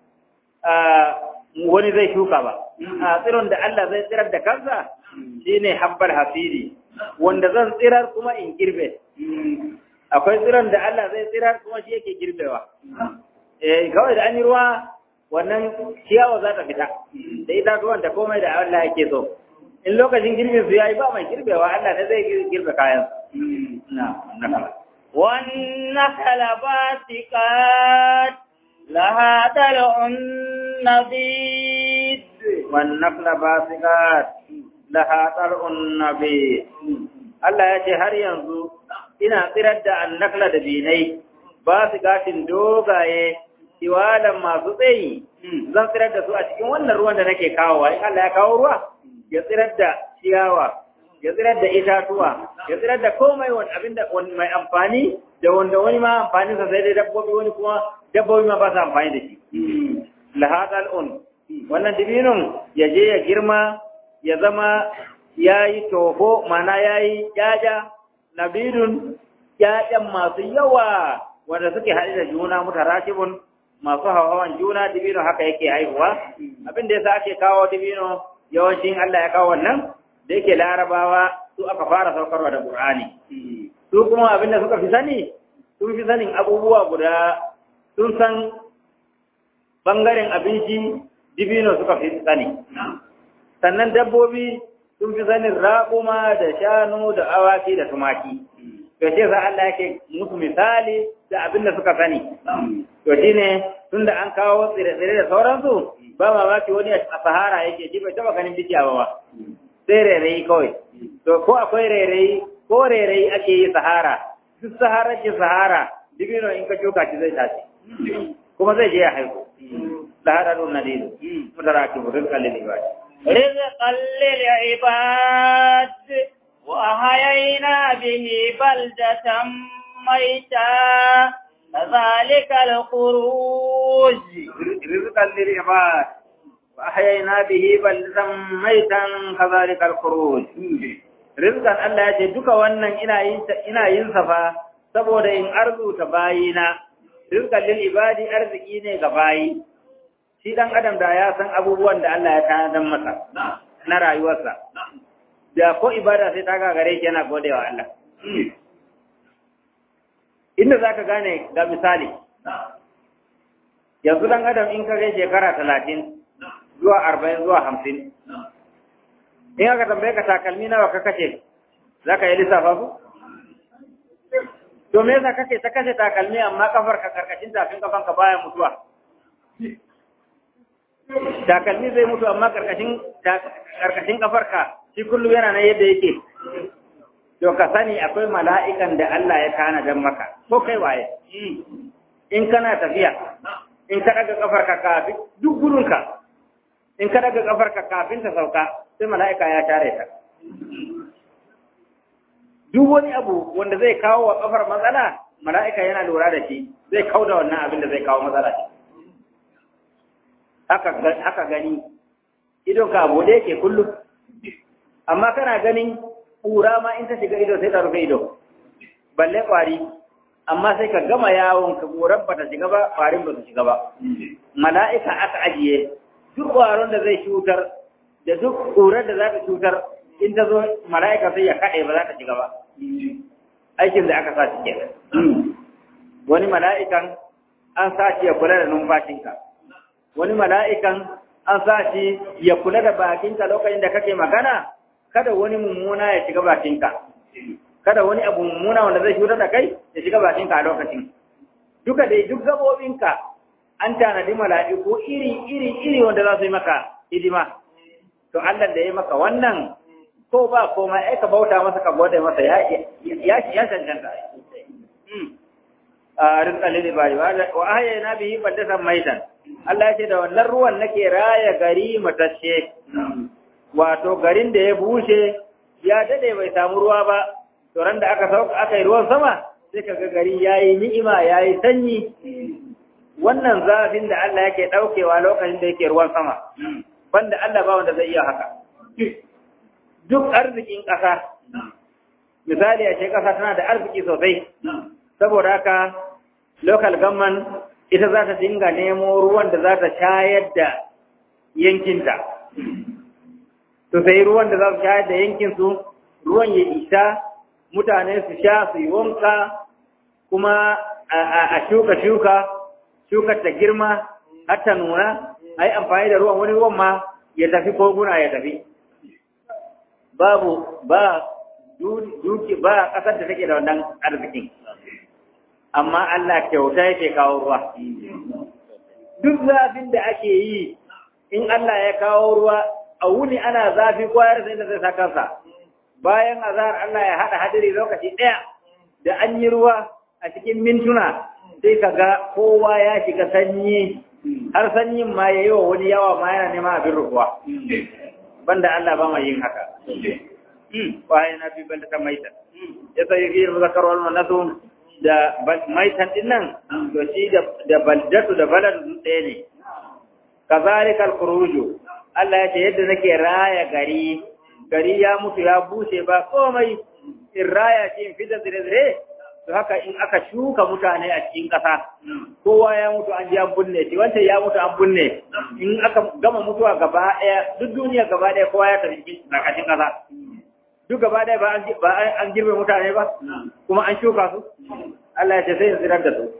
wani zai shuka ba a tsiron da Allah zai tsirar da kansa shine habbal hafidi wanda zan tsirar kuma in girbe akwai tsiron da Allah zai tsirar kuma shi yake girbewa eh kawai da an yi ruwa wannan ciyawa za ta fita da itatuwan da komai da Allah yake so in lokacin girbin su yayi ba mai girbewa Allah ne zai girbe kayan na nakala والنخل باسقات لها دلع نضيد والنخل باسقات لها طلع نبيت Allah ya ce har yanzu ina tsirar da annakla da binai ba su gatin dogaye tiwalan masu tsayi zan tsirar da su a cikin wannan ruwan da nake kawowa in Allah ya kawo ruwa ya tsirar da ciyawa ya tsirar da itatuwa ya tsirar da komai wani abinda mai amfani da wanda wani ma amfani sa sai dai dabbobi wani kuma dabbobi ma ba su amfani da shi lahadal un wannan dibinun ya je ya girma ya zama ya yi toho mana ya yi yaja nabidun yayan masu yawa wanda suke haɗe da juna mutarakibun masu hawan juna dibino haka yake haihuwa abin da yasa ake kawo dibino yawancin Allah ya kawo wannan da yake larabawa su aka fara saukarwa da Qur'ani su kuma abin da suka fi sani sun fi sanin abubuwa guda sun san bangaren abinci dibino suka fi sani sannan dabbobi sun fi sanin raƙuma da shanu da awaki da tumaki to ce sa Allah yake musu misali da abin da suka sani to shine tunda an kawo tsire-tsire da sauransu ba mamaki wani a sahara yake ji bai taba ganin bishiya ba ba sai rairayi kawai to ko akwai rairayi ko rairayi ake yi sahara duk sahara ce sahara dibino in ka shuka shi zai tashi kuma zai je ya haihu sahara don nadiru mutaraki burin kallin ibadi رزقا للعباد وأحيينا به بلدة ميتا كذلك الخروج رزقا للعباد وأحيينا به بلدة ميتا كذلك الخروج rizqan Allah ya ce duka wannan ina yin ina yin sa fa saboda in arzuta bayina rizqan lil ibadi arziki ne ga bayi shi dan adam da ya san abubuwan da Allah ya tanadar masa na rayuwarsa da ko ibada sai ta gagare shi yana godewa Allah inda zaka gane ga misali yanzu dan adam in ka kai shekara talatin zuwa arba'in zuwa hamsin in aka tambaye ka takalmi nawa ka kashe za ka yi lissafa su? to me yasa kake ta kashe takalmi amma kafar ka karkashin tafin kafan ka baya mutuwa takalmi zai mutu amma karkashin karkashin kafar ka shi kullum yana nan yadda yake to ka sani akwai mala'ikan da Allah ya kana dan maka ko kai waye in kana tafiya in ka daga kafar ka kafin duk gudunka in ka daga kafar ka kafin ta sauka sai mala'ika ya tare ta duk wani abu wanda zai kawo wa kafar matsala mala'ika yana lura da shi zai kau da wannan abin da zai kawo matsala shi haka gani idon ka abu da yake kullum amma kana ganin ƙura ma in ta shiga ido sai ta rufe ido balle ƙwari amma sai ka gama yawon ka ƙurar ba ta shiga ba ƙwarin ba su shiga ba mala'ika aka ajiye duk ƙwaron da zai cutar da duk ƙurar da za ta cutar in ta zo mala'ika sai ya kaɗe ba za ta shiga ba aikin da aka sa shi kenan wani mala'ikan an sa shi ya kula da numfashinka wani mala'ikan an sa shi ya kula da bakinka lokacin da kake magana kada wani mummuna ya shiga bakinka kada wani abu mummuna wanda zai cutar da kai ya shiga bakinka a lokacin duka dai duk gabobinka an tanadi mala'iku iri iri iri wanda za su yi maka hidima to Allah da ya maka wannan ko ba komai ai ka bauta masa ka gode masa ya ya ya cancanta a rizqa lil ibadi wa ahyayna bihi baldatan maitan Allah ya ce da wannan ruwan nake raya gari matacce wato garin da ya bushe ya dade bai samu ruwa ba to ran da aka sauka aka yi ruwan sama sai kaga gari yayi ni'ima yayi sanyi wannan zafin da Allah yake daukewa lokacin da yake ruwan sama banda Allah ba wanda zai iya haka duk arzikin ƙasa misali a ce ƙasa tana da arziki sosai saboda haka local government ita za ta dinga nemo ruwan da za ta shayar da yankinta to sai ruwan da za su shayar da yankinsu ruwan ya isa mutane su sha su yi wanka kuma a shuka-shuka shukar ta girma har ta nuna a yi amfani da ruwan wani ruwan ma ya tafi koguna ya tafi babu ba duki ba ƙasar da take da wannan arzikin amma Allah kyauta yake kawo ruwa duk zafin da ake yi in Allah ya kawo ruwa a wuni ana zafi kwayar sai da zai sa kansa bayan azhar Allah ya hada hadiri lokaci daya da an yi ruwa a cikin mintuna sai kaga kowa ya shiga sanyi har sanyin ma yayi wa wani yawa ma yana neman abin rukuwa banda Allah ba mai yin haka waye na bi banda ta maita ya sai yi zakar wal manasu da maitan din nan to shi da baldatu da balad ɗaya ne kazalikal khuruju Allah ya ce yadda nake raya gari gari ya mutu ya bushe ba komai in raya ce in fitar zire-zire to haka in aka shuka mutane a cikin ƙasa kowa ya mutu an ji an bunne shi wancan ya mutu an bunne in aka gama mutuwa gaba ɗaya duk duniya gaba ɗaya kowa ya tafi cikin ƙarƙashin ƙasa duk gaba ɗaya ba an girbe mutane ba kuma an shuka su Allah ya ce sai in tsirar da su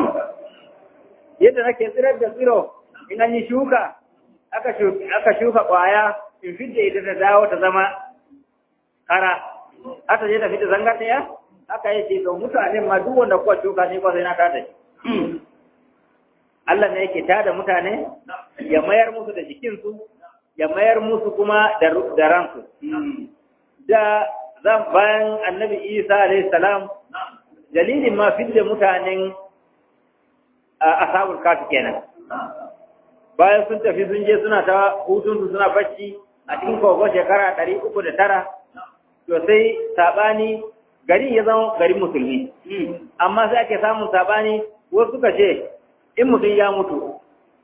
yadda nake tsirar da tsiro in an yi shuka aka shuka ƙwaya in fidda ita ta dawo ta zama kara aka je ta fita zangar ɗaya aka yi ce to mutanen ma duk wanda kuwa shuka ne ba sai na tada shi Allah ne yake tada mutane ya mayar musu da jikinsu ya mayar musu kuma da ransu da zan bayan annabi isa alayhi salam dalilin ma fidda mutanen ashabul kafi kenan bayan sun tafi sun je suna ta hutunsu suna bacci a cikin kogon shekara ɗari uku da tara to sai saɓani gari ya zama garin musulmi amma sai ake samun saɓani wasu suka ce in mutum ya mutu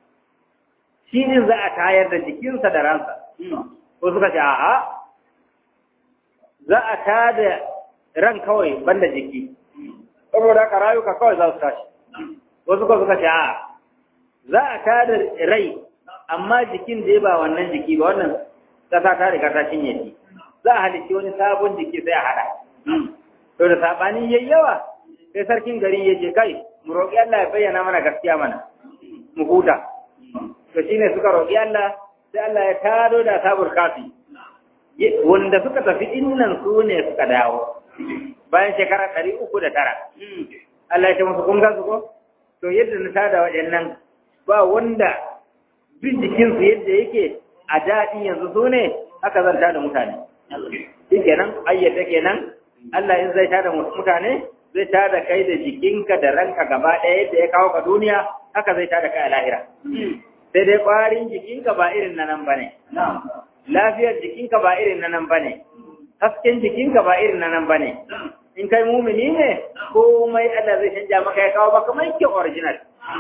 shi ne za a tayar da jikinsa da ransa wasu suka ce a'a za a tada ran kawai banda jiki saboda haka rayuka kawai za su tashi wasu ko suka ce a za a tada rai amma jikin da ba wannan jiki ba wannan kasa ta riga ta cinye shi za a halicci wani sabon jiki sai a hada to da sabani yayi yawa sai sarkin gari ya ce kai mu roƙi Allah ya bayyana mana gaskiya mana mu huta to shine suka roƙi Allah sai Allah ya tado da sabur kafi wanda suka tafi innan su ne suka dawo bayan shekara ɗari uku da tara Allah ya ce musu kun su ko to yadda na tada waɗannan ba wanda duk jikinsu yadda yake a daɗi yanzu su ne haka zan tada mutane shi kenan ayyata kenan Allah in zai tada mutane zai tada kai da jikinka da ranka gaba ɗaya yadda ya kawo ka duniya haka zai tada kai a lahira sai dai ƙwarin jikinka ba irin na nan bane lafiyar jikinka ba irin na nan bane hasken jikinka ba irin na nan bane in kai mumini ne komai Allah zai canja maka ya kawo maka mai kyau original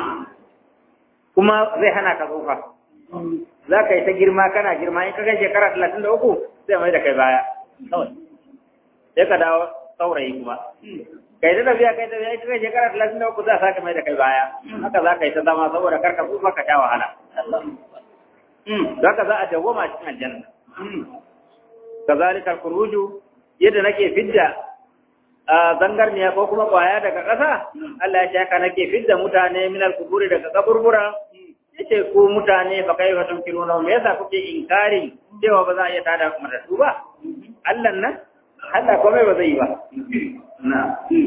kuma zai hana ka tsufa za ka yi ta girma kana girma in ka kai shekara talatin da uku sai mai da kai baya sai ka dawo saurayi kuma kai ta tafiya kai tafiya ita kai shekara talatin da uku za a sake mai da kai baya haka za ka yi ta zama saboda karka tsufa ka sha wahala za ka za a dawwama cikin aljanna kazalika kuruju yadda nake fidda a zangarniya ko kuma kwaya daga ƙasa Allah ya ce haka nake fidda mutane min al-kuburi daga kaburbura yace ku mutane ba kai fa tunkiruna me yasa kuke inkari cewa ba za a iya tada matattu ba Allah nan Allah komai ba zai yi ba na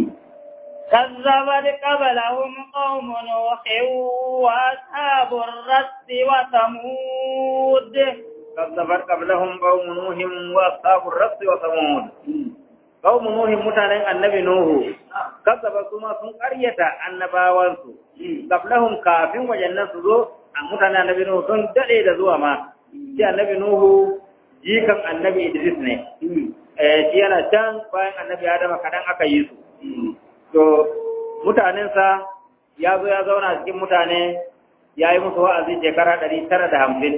كذبت قبلهم قوم نوح وأصحاب الرس وثمود كذبت قبلهم قوم نوح وأصحاب الرس وثمود قوم نوح متانين النبي نوح كذب ثم sun ƙaryata annabawansu qablahum kafin wajannan su zo mutanen annabi nuhu sun dade da zuwa ma shi annabi nuhu jikan annabi idris ne eh shi yana can bayan annabi adama kadan aka yi su to mutanensa ya zo ya zauna cikin mutane ya yi musu wa'azi shekara ɗari tara da hamsin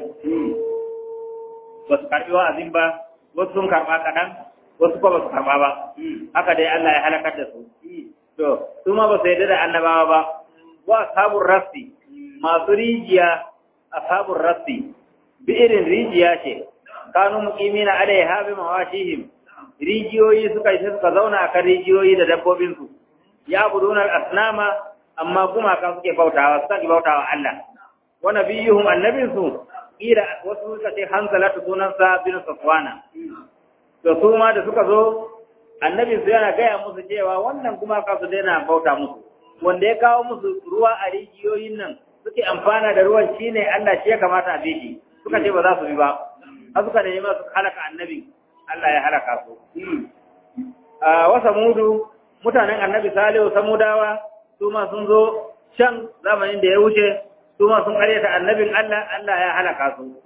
ba su karɓi wa'azin ba wasu sun karɓa kaɗan wasu kuma ba su karɓa ba haka dai Allah ya halakar da su to su ma ba su yarda da annabawa ba wa ashabur rasti masu rijiya ashabur rasti bi irin rijiya ce kanu muqimina alaiha bi mawashihim rijiyoyi suka yi suka zauna akan rijiyoyi da dabbobinsu ya buduna al-asnama amma gumaka suke bautawa suka bautawa Allah wa nabiyuhum annabinsu ira wasu suka ce hanzalatu sunansa bin safwana to su ma da suka zo annabin su yana gaya musu cewa wannan gumaka su daina bauta musu wanda ya kawo musu ruwa a rijiyoyin nan suke amfana da ruwan shine Allah shi ya kamata a bishi suka ce ba za su bi ba har suka nemi su halaka annabin Allah ya halaka su a wasa mudu mutanen annabi salihu samudawa su ma sun zo can zamanin da ya wuce su ma sun karyata annabin Allah Allah ya halaka su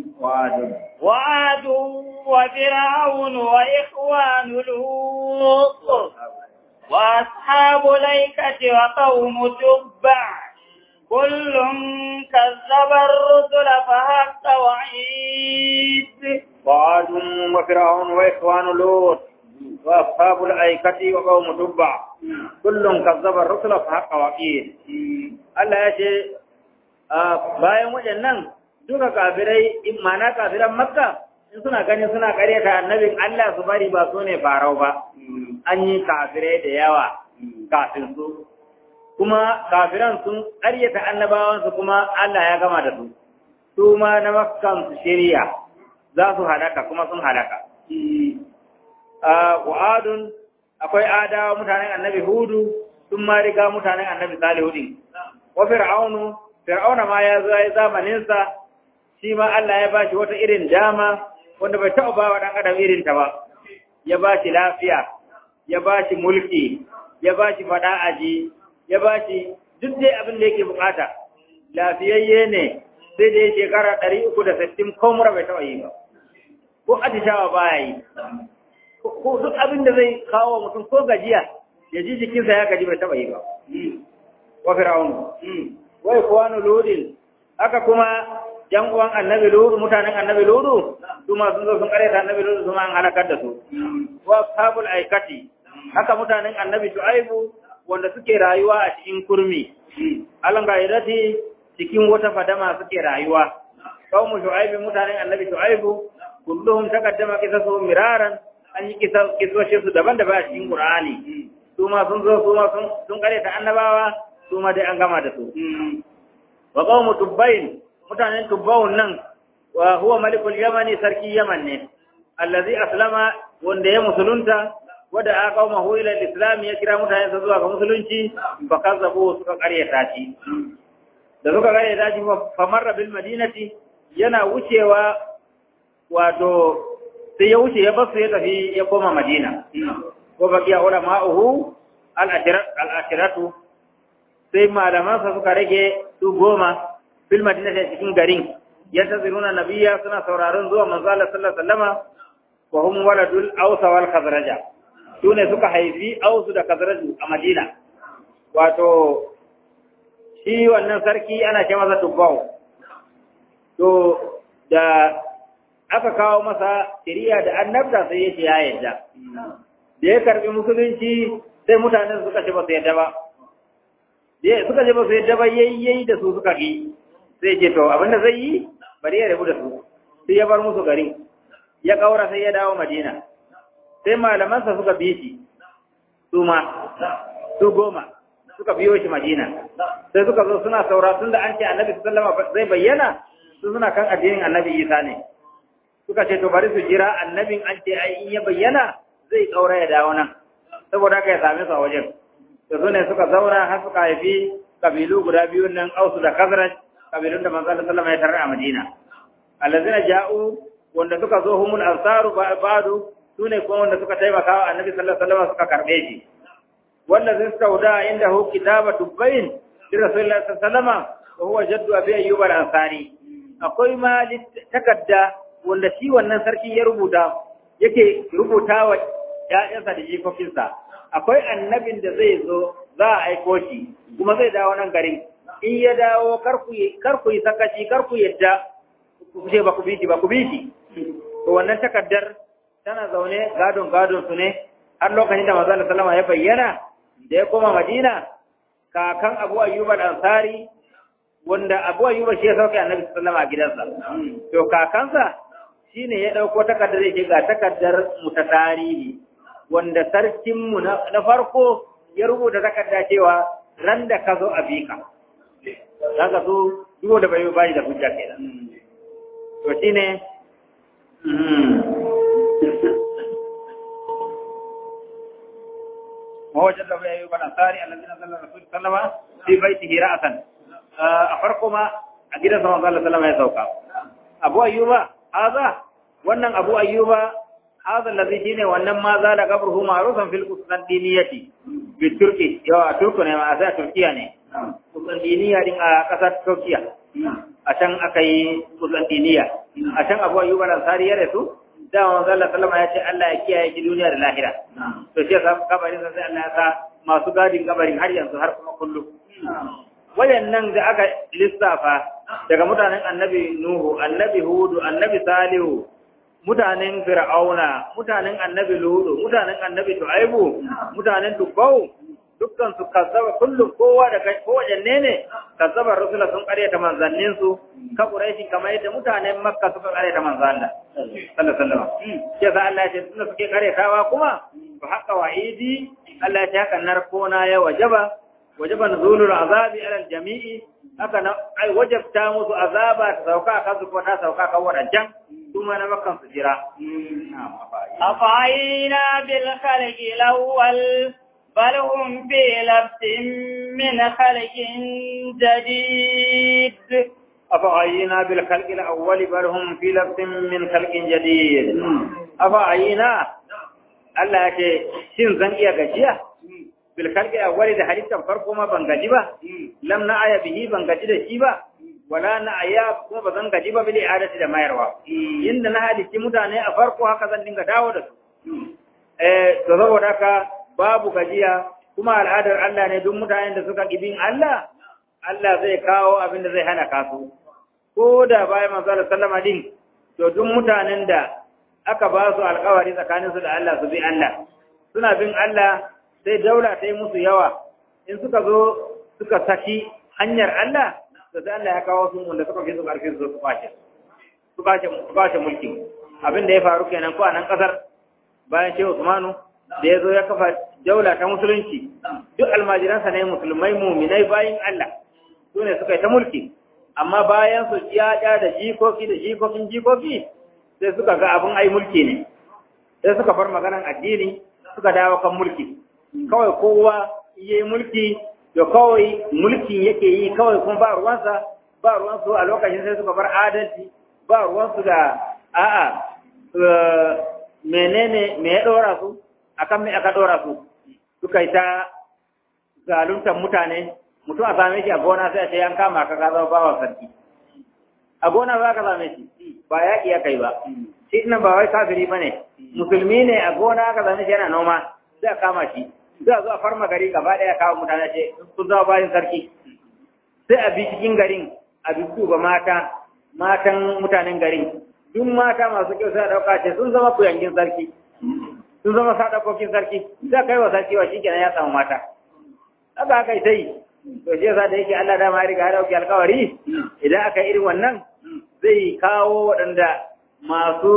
وعاد وفرعون وإخوان لوط وأصحاب الأيكة وقوم تبع كل كذب الرسل فحق وعيد وعاد وفرعون وإخوان لوط وأصحاب الأيكة وقوم تبع كل كذب الرسل فحق وعيد Allah ya ce bayan waɗannan duka kafirai mana kafiran makka in suna ganin suna karyata annabin Allah su bari ba su ne farau ba an yi kafirai da yawa kafin su kuma kafiran sun karyata annabawansu kuma Allah ya gama da su su ma na makkan su shirya za su halaka kuma sun halaka wa'adun akwai adawa mutanen annabi hudu sun ma riga mutanen annabi salihu din wa fir'aunu fir'auna ma ya zo ya zamanin sa shi ma Allah ya bashi wata irin dama wanda bai taɓa ba wa ɗan adam irin ta ba ya bashi lafiya ya bashi mulki ya bashi faɗa aji ya bashi duk dai abin da yake bukata lafiyayye ne sai dai shekara ɗari uku da sittin ko mura bai taɓa yi ba ko atishawa baya yi ko duk abin da zai kawo mutum ko gajiya ya ji jikinsa ya gaji bai taɓa yi ba wa fir'aunu wa ikwanu ludin haka kuma yan uwan annabi ludu mutanen annabi ludu su ma sun zo sun karyata annabi ludu su ma an halakar da su wa ashabul aikati haka mutanen annabi shu'aibu wanda suke rayuwa a cikin kurmi alan gairati cikin wata fadama suke rayuwa qaumu shu'aibi mutanen annabi shu'aibu kulluhum taqaddama qisasu miraran an yi kisoshin su daban-daban a cikin qur'ani su ma sun zo su ma sun sun karyata annabawa su ma dai an gama da su wa qaumu tubbain mutanen tubbawun nan wa huwa malikul yamani sarki yaman ne allazi aslama wanda ya musulunta wada aka kawo mahu ila islam ya kira mutane su zuwa ga musulunci fa kazzabu suka karyata shi da suka karyata shi fa marra bil madinati yana wucewa wato sai ya wuce ya basu ya tafi ya koma madina ko bakiya ulama'uhu al-ashiratu sai malamansa suka rage su goma fil madinati cikin garin yantaziruna nabiyya suna sauraron zuwa manzo Allah sallallahu alaihi wasallama wa hum waladul aws wal khazraj sune suka haifi aws da khazraj a Madina wato shi wannan sarki ana ce masa tubbau to da aka kawo masa shari'a da annabta sai ya ce ya yarda da ya karbi musulunci sai mutanen suka ce ba su yarda ba suka ce ba su yarda ba yayyayi da su suka yi sai ce to abinda zai yi bari ya rabu da su sai ya bar musu garin ya kaura sai ya dawo madina sai malamansa suka bi shi su ma su goma suka biyo shi madina sai suka zo suna saura tunda an ce annabi sallama zai bayyana su suna kan addinin annabi isa ne suka ce to bari su jira annabin an ce ai in ya bayyana zai kaura ya dawo nan saboda haka ya same su a wajen da su ne suka zauna har suka haifi kabilu guda biyu nan ausu da kazraj kabilun da manzo Allah sallama ya tarar a Madina allazina ja'u wanda suka zo humul ansaru ba'du sune kuma wanda suka taimaka wa annabi sallallahu alaihi wasallam suka karbe shi wanda zai sauda inda hu kitabatu bayin li rasulillahi sallallahu alaihi wasallam wa huwa jaddu abi ayyub al-ansari akwai ma takadda wanda shi wannan sarki ya rubuta yake rubuta wa ƴaƴansa da jikokinsa akwai annabin da zai zo za a aiko shi kuma zai dawo nan garin in ya dawo kar ku yi sakaci kar ku yadda ku ce ba ku bi shi ba ku bi shi to wannan takaddar tana zaune gadon gadon su ne har lokacin da manzo sallama ya bayyana da ya koma Madina kakan Abu Ayyub al-Ansari wanda Abu Ayyub shi ya sauke Annabi sallama a gidansa to kakansa shine ya dauko takaddar yake ga takaddar mu ta tarihi wanda sarkin mu na farko ya rubuta takarda cewa ran da ka zo a bika zaka so duk da bai bai da hujja kenan to shine mawajin da bai bana tsari allazina sallallahu alaihi wasallam fi baitihi ra'san a farko ma a gidan sa manzo Allah sallama ya sauka Abu Ayyuba haza wannan Abu Ayyuba هذا الذي شيني wannan ma za da qabruhu ma'rufan fil qustantiniyyati bi turki yawa turku ne ma a turkiya ne qustantiniya din a kasar turkiya a can aka yi qustantiniya a can abu ayyuba al-ansari ya rasu da manzo Allah sallama ya ce Allah ya kiyaye shi duniya da lahira to shi yasa kabarin sai Allah ya sa masu gadin kabarin har yanzu har kuma kullum wayannan da aka lissafa daga mutanen annabi nuhu annabi hudu annabi salihu mutanen fir'auna mutanen annabi ludu mutanen annabi tu'aibu mutanen tubbau dukkan su kazzaba kullum kowa da kai ko wajanne ne kazzaba rasula sun karyata manzannin su ka quraishi kamar yadda mutanen makka suka karyata manzan Allah sallallahu alaihi wasallam sai sa Allah ya ce tunda suke karyatawa kuma to haka wa'idi Allah ya ce haka narkona ya wajaba wajaba nuzulul azabi ala jami'i haka na ai wajabta musu azaba ta sauka kan su ko ta sauka kan wadancan ثم نمكن سجرا أفعينا بالخلق الأول بل هم في لبس من خلق جديد أفعينا بالخلق الأول بل هم في لبس من خلق جديد أفعينا Allah ya ce shin zan iya gajiya bil khalqi awwali da halittan farko ma ban gaji ba lam na aya bihi ban gaji da shi ba wala na aya kuma ba zan gaji ba bil i'adati da mayarwa inda na halitti mutane a farko haka zan dinga dawo da su eh to saboda haka babu gajiya kuma al'adar Allah ne duk mutanen da suka kibin Allah Allah zai kawo abin da zai hana kasu ko da bayan manzo sallama din to duk mutanen da aka ba su alƙawari tsakaninsu da Allah su bi Allah suna bin Allah sai daula ta yi musu yawa in suka zo suka saki hanyar Allah da sai Allah ya kawo su wanda suka fi su ƙarfi su kwace su kwace su kwace mulki abin da ya faru kenan ko a nan ƙasar bayan Shehu Usmanu da ya zo ya kafa daula ta musulunci duk almajiransa ne musulmai muminai bayin Allah su ne suka yi ta mulki amma bayan su ya da jikoki da jikokin jikoki sai suka ga abin ai mulki ne sai suka bar maganan addini suka dawo kan mulki kawai kowa yi mulki da kawai mulkin yake yi kawai kuma ba ruwansa ba ruwansu a lokacin sai suka bar adalci ba ruwansu da a'a menene me ya dora su akan me aka dora su suka yi ta zaluntar mutane mutum a same shi a gona sai a ce an kama ka ka zama bawa sarki a gona ba ka same shi ba yaƙi ya kai ba shi ina ba wai kafiri ba ne musulmi ne a gona aka same shi yana noma sai a kama shi sai a zo a farma gari gaba ɗaya kawo mutane ce sun zama bayan sarki sai a bi cikin garin a bi ba mata matan mutanen garin duk mata masu kyau sai a ɗauka ce sun zama kuyangin sarki sun zama sadakokin sarki sai kai wa sarki wa shi kenan ya samu mata haka aka yi ta yi to shi yasa da yake Allah dama ya riga ya dauki alkawari idan aka irin wannan zai kawo waɗanda masu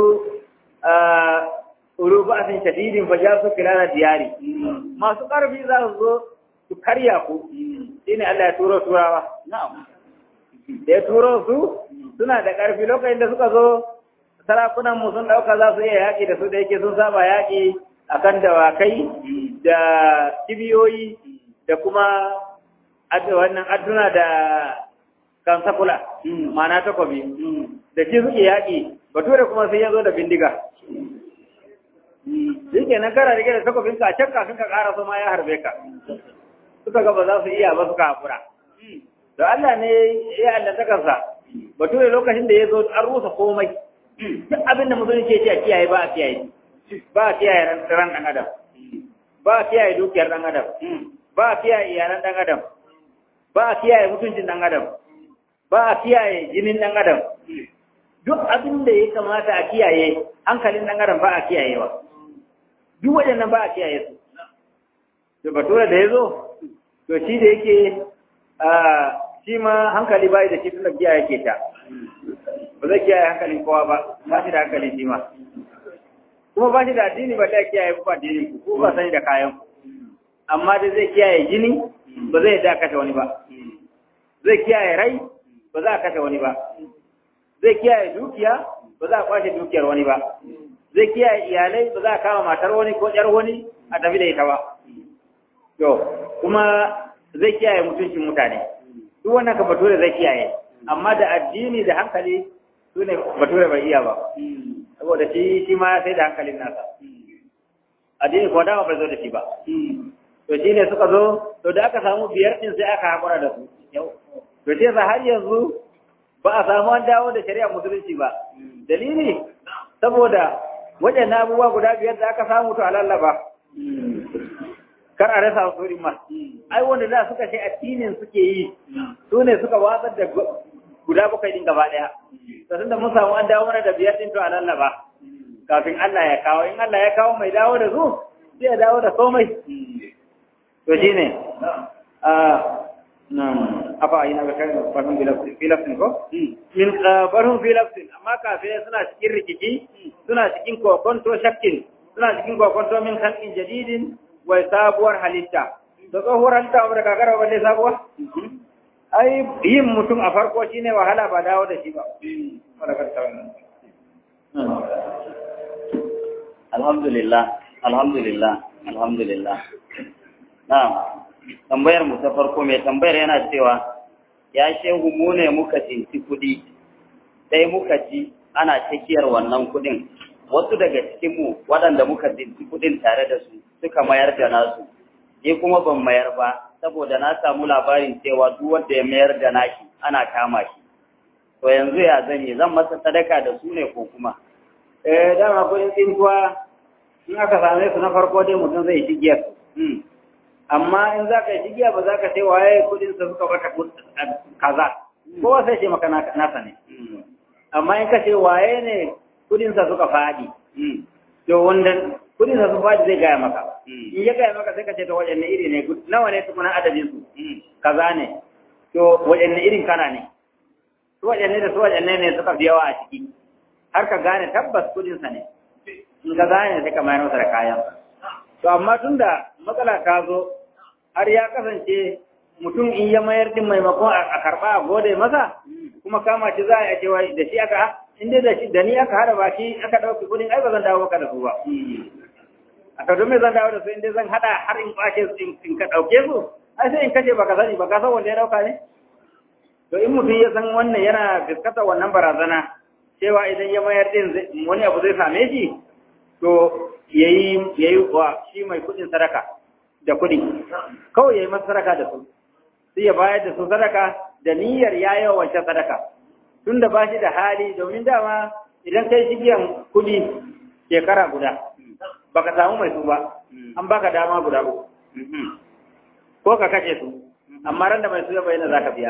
tsoro ba sun shadidin fa su kilana diyari masu ƙarfi za su zo su karya ku shine Allah ya turo turawa da ya turo su suna da ƙarfi lokacin da suka zo sarakunan mu sun ɗauka za su iya yaƙi da su da yake sun saba yaƙi akan dawakai da kibiyoyi da kuma wannan adduna da kansakula ma'ana takobi da shi suke yaƙi bature kuma sai ya zo da bindiga shi ke nan kara rike da takobin ka can kafin ka ƙara ma ya harbe ka suka ga ba za su iya ba suka haƙura da Allah ne ya allattakarsa bature lokacin da ya zo an rusa komai duk abin da mutum ke ce a kiyaye ba a kiyaye ba a kiyaye ran ɗan adam ba a kiyaye dukiyar ɗan adam ba a kiyaye iyalan ɗan adam ba a kiyaye mutuncin ɗan adam ba a kiyaye jinin ɗan adam duk abin da ya kamata a kiyaye hankalin ɗan adam ba a kiyayewa duk waɗannan ba a kiyaye su to bature da ya zo to shi da yake shi ma hankali bai da shi tun da kiyaye ke ta ba zai kiyaye hankalin kowa ba ba shi da hankali shi ma kuma ba shi da addini ba da kiyaye ku addini ku ko ba sani da kayan ku amma dai zai kiyaye jini ba zai da kashe wani ba zai kiyaye rai ba za a kashe wani ba zai kiyaye dukiya ba za a kwashe dukiyar wani ba zai kiyaye iyalai ba za a kama matar wani ko ƴar wani a tafi da ita ba to kuma zai kiyaye mutuncin mutane duk wannan ka bature zai kiyaye amma da addini da hankali su ne bature bai iya ba saboda shi shi ma sai da hankalin nasa addini kuma dama bai zo da shi ba to shi ne suka zo to da aka samu biyar din sai aka haƙura da su to shi yasa har yanzu ba a samu an dawo da shari'a musulunci ba dalili saboda waɗannan abubuwa guda biyar da aka samu to alallaba kar a rasa su ma ai wanda da suka ce addinin suke yi su ne suka watsar da guda bakwai din gaba ɗaya to tunda mun samu an dawo mana da biyar din to alallaba kafin Allah ya kawo in Allah ya kawo mai dawo da su sai ya dawo da komai to shine a nan afa ina ga kai farhun filafin ko min farhun filafin amma kafin suna cikin rikici suna cikin kokonto shakkin suna cikin kokonto min kalkin jadidin wai sabuwar halitta da tsohuwar halitta abu da kakara balle sabuwa ai yin mutum a farko shine wahala ba dawo da shi ba alhamdulillah alhamdulillah alhamdulillah na'am tambayar mu ta farko mai tambayar yana cewa ya shehu mu ne muka cinci kuɗi sai muka ji ana cikiyar wannan kuɗin wasu daga cikinmu waɗanda muka cinci kuɗin tare da su suka mayar da nasu ni kuma ban mayar ba saboda na samu labarin cewa duk wanda ya mayar da nashi ana kama shi to yanzu ya zan yi zan masa sadaka da su ne ko kuma eh dama kuɗin tsintuwa in aka same su na farko dai mutum zai shigiyar amma in za ka yi shigiya ba za ka sai waye kudin sa suka bata kaza kowa sai ce maka nasa ne amma in ka ce waye ne kudinsa suka faɗi to wanda kudinsa sun faɗi zai gaya maka in ya gaya maka sai ka ce to waɗanne iri ne nawa ne tukuna adadin su kaza ne to waɗanne irin kana ne su waɗanne da su waɗanne ne suka fi yawa a ciki har ka gane tabbas kudinsa ne in ka gane sai ka mayar masa da kayan to amma tunda matsala ta zo har ya kasance mutum in ya mayar din maimakon a karɓa a gode masa kuma kama shi za a cewa da shi aka in dai da shi da ni aka hada ba shi aka ɗauki kudin ai ba zan dawo maka da su ba a ka don me zan dawo da su in dai zan hada har in kwace su in ka ɗauke su ai sai in kashe baka sani baka san wanda ya ɗauka ne to in mutum ya san wannan yana fuskanta wannan barazana cewa idan ya mayar din wani abu zai same shi to yayi yayi wa shi mai kudin sadaka da kudi kawai yayi masa sadaka da su sai ya bayar da su sadaka da niyyar yayi wancan sadaka tunda ba shi da hali domin dama idan kai shigiyan kudi shekara guda baka samu mai su ba an baka dama guda uku ko ka kashe su amma ran da mai su ya bayyana zaka biya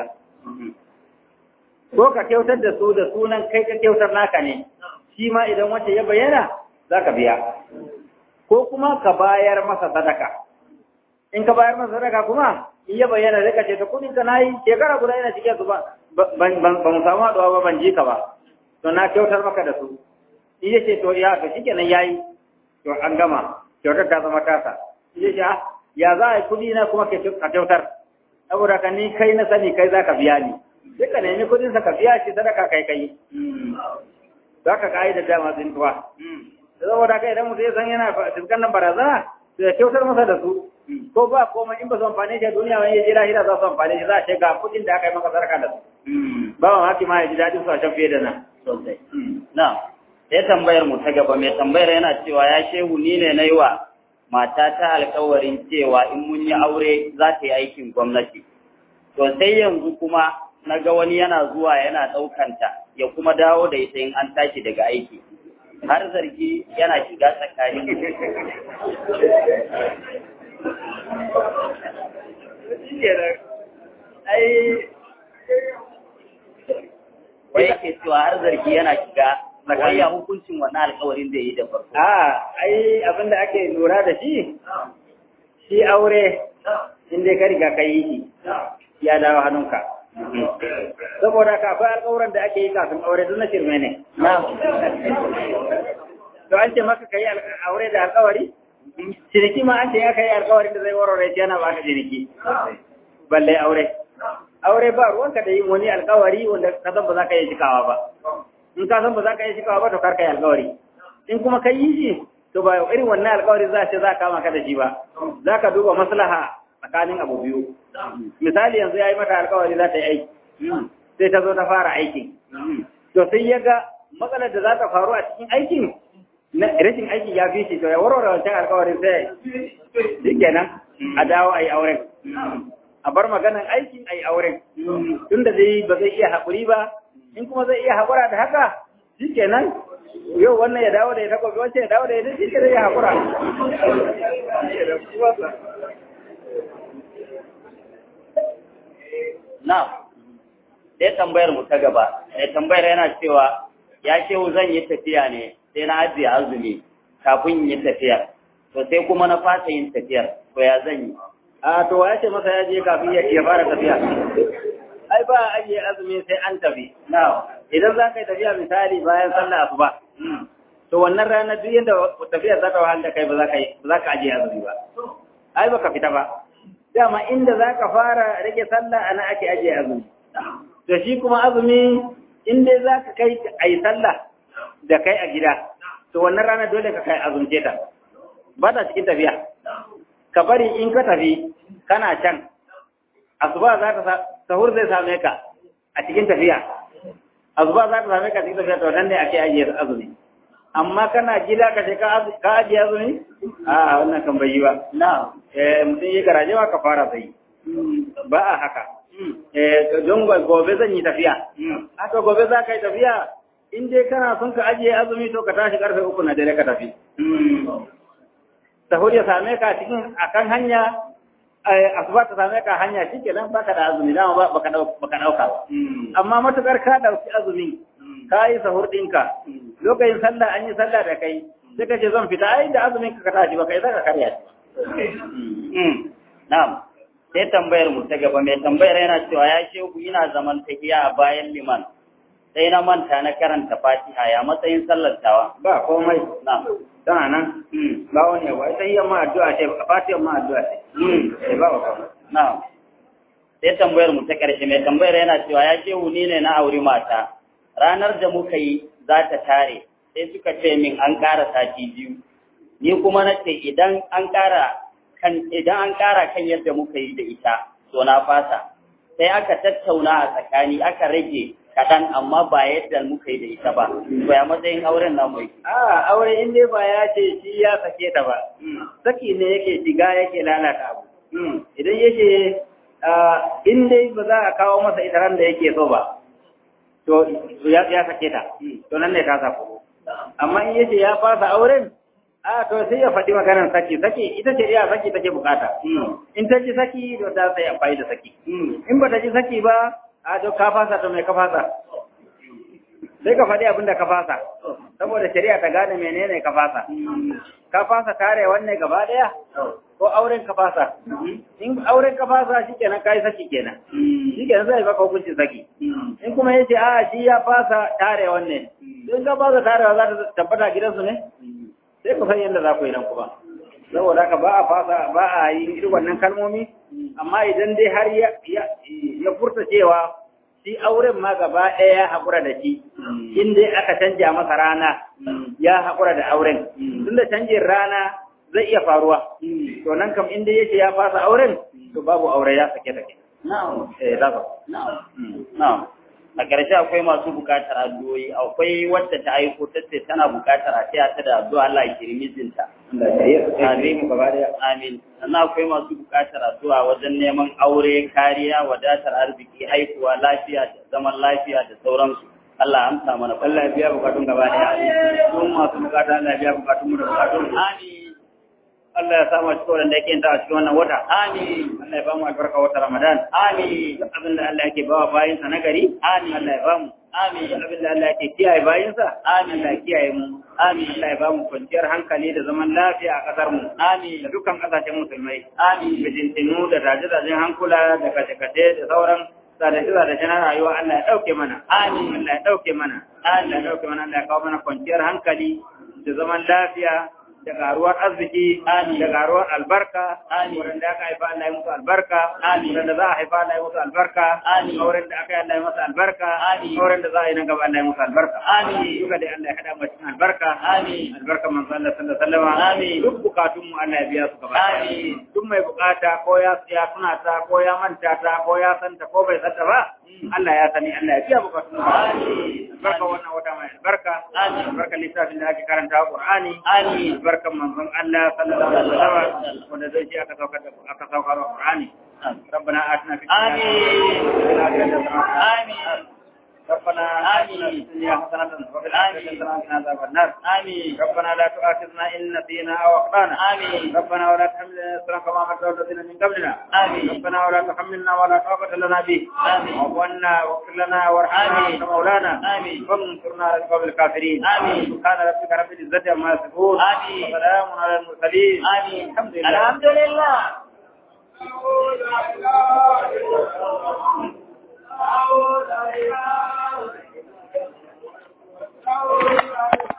ko ka kyautar da su da sunan kai ka kyautar naka ne shi ma idan wace ya bayyana za ka biya ko kuma ka bayar masa sadaka in ka bayar masa sadaka kuma in ya bayyana zai ka ce ta kudin ka na yi shekara guda yana cike su ba ba mu samu haɗuwa ba ban ji ka ba to na kyautar maka da su in ya ce to ya to shi kenan ya yi to an gama kyautar ta zama tasa in ya ce ya za a yi kudi na kuma ka kyautar saboda ka ni kai na sani kai za ka biya ni sai ka nemi kudin sa ka biya shi sadaka kai kai za ka kai da dama zintuwa saboda kai idan mutum ya san yana fuskan nan barazana to ya kyautar masa da su ko ba komai in ba su amfani shi a duniya wani ya ji lahira za su amfani shi za a ce ga kudin da aka yi maka sadaka da su ba ma haki ma ya ji daɗin su a can fiye da nan sosai na sai tambayar mu ta gaba mai tambayar yana cewa ya shehu ni ne na yi wa mata ta alkawarin cewa in mun yi aure za ta yi aikin gwamnati. To sai yanzu kuma na ga wani yana zuwa yana ɗaukanta ya kuma dawo da ita in an tashi daga aiki. Har zargi yana shiga tsakanin Wai yake cewa har zargi yana shiga wai ya hukuncin wannan alkawarin da yi da farko. A, ai abin da ake lura da shi, shi aure inda ka riga ka yi shi, ya dawo hannunka. Saboda ka akwai alkawuran da ake yi kafin aure duk na shirme ne. To an ce maka ka yi aure da alkawari? Ciniki ma an ce ya ka yi alkawarin da zai warware shi yana baka ciniki. Balle aure. Aure ba ruwanka da yin wani alkawari wanda ka san ba za ka yi cikawa ba. in ka san ba za ka yi shikawa ba to kar ka yi alkawari in kuma ka yi shi to ba irin wannan alkawari za ce za ka kama ka da shi ba za ka duba maslaha tsakanin abu biyu misali yanzu ya yi mata alkawari za ta yi aiki sai ta zo ta fara aikin to sai ya ga matsalar da za ta faru a cikin aikin na rashin aiki ya fi shi to ya warware wancan alkawarin sai shi kenan a dawo a yi auren a bar maganan aikin a yi auren tunda dai ba zai iya haƙuri ba in kuma zai iya haƙura da haka shi kenan yau wannan ya dawo da ya takobi wancan ya dawo da ya shi ke zai haƙura na sai tambayar mu ta gaba sai tambayar yana cewa ya shehu zan yi tafiya ne sai na ajiye azumi kafin yi tafiyar to sai kuma na fasa yin tafiyar to ya zan yi a to ya ce masa ya je kafin ya fara tafiya ai ba a ajiye azumi sai an tafi idan za ka yi tafiya misali bayan sallah asuba to wannan ranar duk yadda tafiyar za ta wahal da kai ba za ka yi ba za ka ajiye azumi ba ai baka fita ba dama inda za ka fara rage sallah ana ake ajiye azumi to shi kuma azumi in dai za ka kai a yi sallah da kai a gida to wannan ranar dole ka kai azumce ta ba ta cikin tafiya ka bari in ka tafi kana can asuba za ta sahur zai same ka a cikin tafiya asuba za ta same ka a cikin tafiya to nan ne ake ajiye azumi amma kana gida ka ce ka ajiye azumi a wannan kan bai yi ba na eh mutum yi garaje ma ka fara sai ba a haka eh don gobe zan yi tafiya haka gobe za ka yi tafiya in dai kana son ka ajiye azumi to ka tashi karfe uku na dare ka tafi sahur ya same ka cikin akan hanya asuba ta same ka hanya shikenan baka da azumi dama ba baka dauka baka dauka ba amma matukar ka dauki azumi ka yi sahur ɗinka lokacin sallah an yi sallah da kai sai ka ce zan fita ai da azumin ka ka tashi ba kai za ka karya shi na'am sai tambayar mu ta gaba mai tambayar yana cewa ya shehu ina zaman tahiya a bayan liman sai na manta na karanta fatiha ya matsayin sallar tawa ba komai na'am tana nan ba wani ba ita yi ma addu'a ce fatiyar ma addu'a ce sai ba komai na'am sai tambayar mu ta ƙarshe mai tambayar yana cewa ya shehu ni ne na auri mata ranar da muka yi za ta tare sai suka ce min an ƙara sati biyu ni kuma na ce idan an ƙara kan idan an ƙara kan yadda muka yi da ita to na fasa sai aka tattauna a tsakani aka rage kaɗan amma ba yadda muka yi da ita ba to ya matsayin auren namu yake a aure in dai ba ya ce shi ya sake ta ba saki ne yake shiga yake lalata abu idan yake in dai ba za a kawo masa ita ran da yake so ba to ya sake ta to nan ne ta sako amma in yace ya fasa auren a to sai ya faɗi maganar saki saki ita ce iya saki take bukata in ta ji saki to ta sai amfani da saki in ba ta ji saki ba a to ka fasa to me ka fasa sai ka faɗi abin da ka fasa saboda shari'a ta gane menene ka fasa ka fasa tare wanne gaba ɗaya ko auren ka fasa in auren ka fasa shikenan kai saki kenan shikenan zai baka hukuncin saki in kuma yace a shi ya fasa tare wanne in ka fasa tarewa za ta tabbata gidansu ne sai ku san yadda za ku yi nan kuma saboda haka ba a fasa ba a yi irin wannan kalmomi amma idan dai har ya furta cewa shi auren ma gaba ɗaya ya haƙura da shi in dai aka canja masa rana ya haƙura da auren tunda canjin rana zai iya faruwa to nan kam in dai yake ya fasa auren to babu aure ya sake take na'am eh za na'am na'am a ƙarshe akwai masu buƙatar addu'o'i akwai wadda ta aiko ta ce tana buƙatar a taya ta da addu'a Allah ya kiri mijinta Amin mu gaba daya. amin sannan akwai masu buƙatar addu'a wajen neman aure kariya wadatar arziki haihuwa lafiya da zaman lafiya da sauransu Allah ya amsa mana Allah ya biya bukatun gaba daya. Sun masu bukata Allah ya biya bukatun mu da bukatun. amin Allah ya samu cikin wanda yake yin ta a cikin wannan wata. amin Allah ya ba mu albarka wata Ramadan. amin Duk abin da Allah yake ba wa bayinsa na gari. Amin. Allah ya ba mu. amin Duk abin da Allah yake kiyaye bayinsa. Amin. Allah ya kiyaye mu. Amin. Allah ya ba mu kwanciyar hankali da zaman lafiya a ƙasar mu. amin Da dukkan ƙasashen musulmai. amin Bijintinu da daje-dajen hankula da kashe-kashe da sauran zadace-zadace na rayuwa Allah ya ɗauke mana. Amin. Allah ya ɗauke mana. Allah ya ɗauke mana Allah ya kawo mana kwanciyar hankali da zaman lafiya da karuwar arziki Amin. da karuwar albarka Amin. wurin da aka haifa Allah ya musu albarka Amin. wurin da za a haifa Allah ya musu albarka Amin. wurin da aka yi Allah ya musu albarka Amin. wurin da za a yi nan gaba Allah ya musu albarka Amin. duka dai Allah ya hada mu cikin albarka Amin. albarka manzo Allah sallallahu alaihi wasallam Amin. duk bukatun mu Allah ya biya su gaba ɗaya. Amin. duk mai bukata ko ya ya tuna ta ko ya manta ta ko ya santa ko bai santa ba Allah ya sani Allah ya biya bukatun mu Amin. albarka wannan wata mai albarka Amin. albarka littafin da ake karanta Qur'ani Amin. albarkan manzon Allah sallallahu alaihi wasallam wanda zai ji aka saukar da aka saukar da Qur'ani ربنا آتنا في الدنيا آمين. آمين. ربنا آتنا في الدنيا حسنة وفي الآخرة حسنة وقنا عذاب النار آمين ربنا لا تؤاخذنا إن نسينا أو أخطأنا آمين. ربنا ولا تحملنا إصرا كما حملته الذين من قبلنا آمين. ربنا ولا تحملنا ولا طاقة لنا به آمين. واعف عنا واغفر لنا وارحمنا آمين. أنت مولانا آمين. وانصرنا على القوم الكافرين آمين. سبحان ربك رب العزة عما يصفون آمين. وسلام على المرسلين آمين الحمد لله الحمد لله Oh,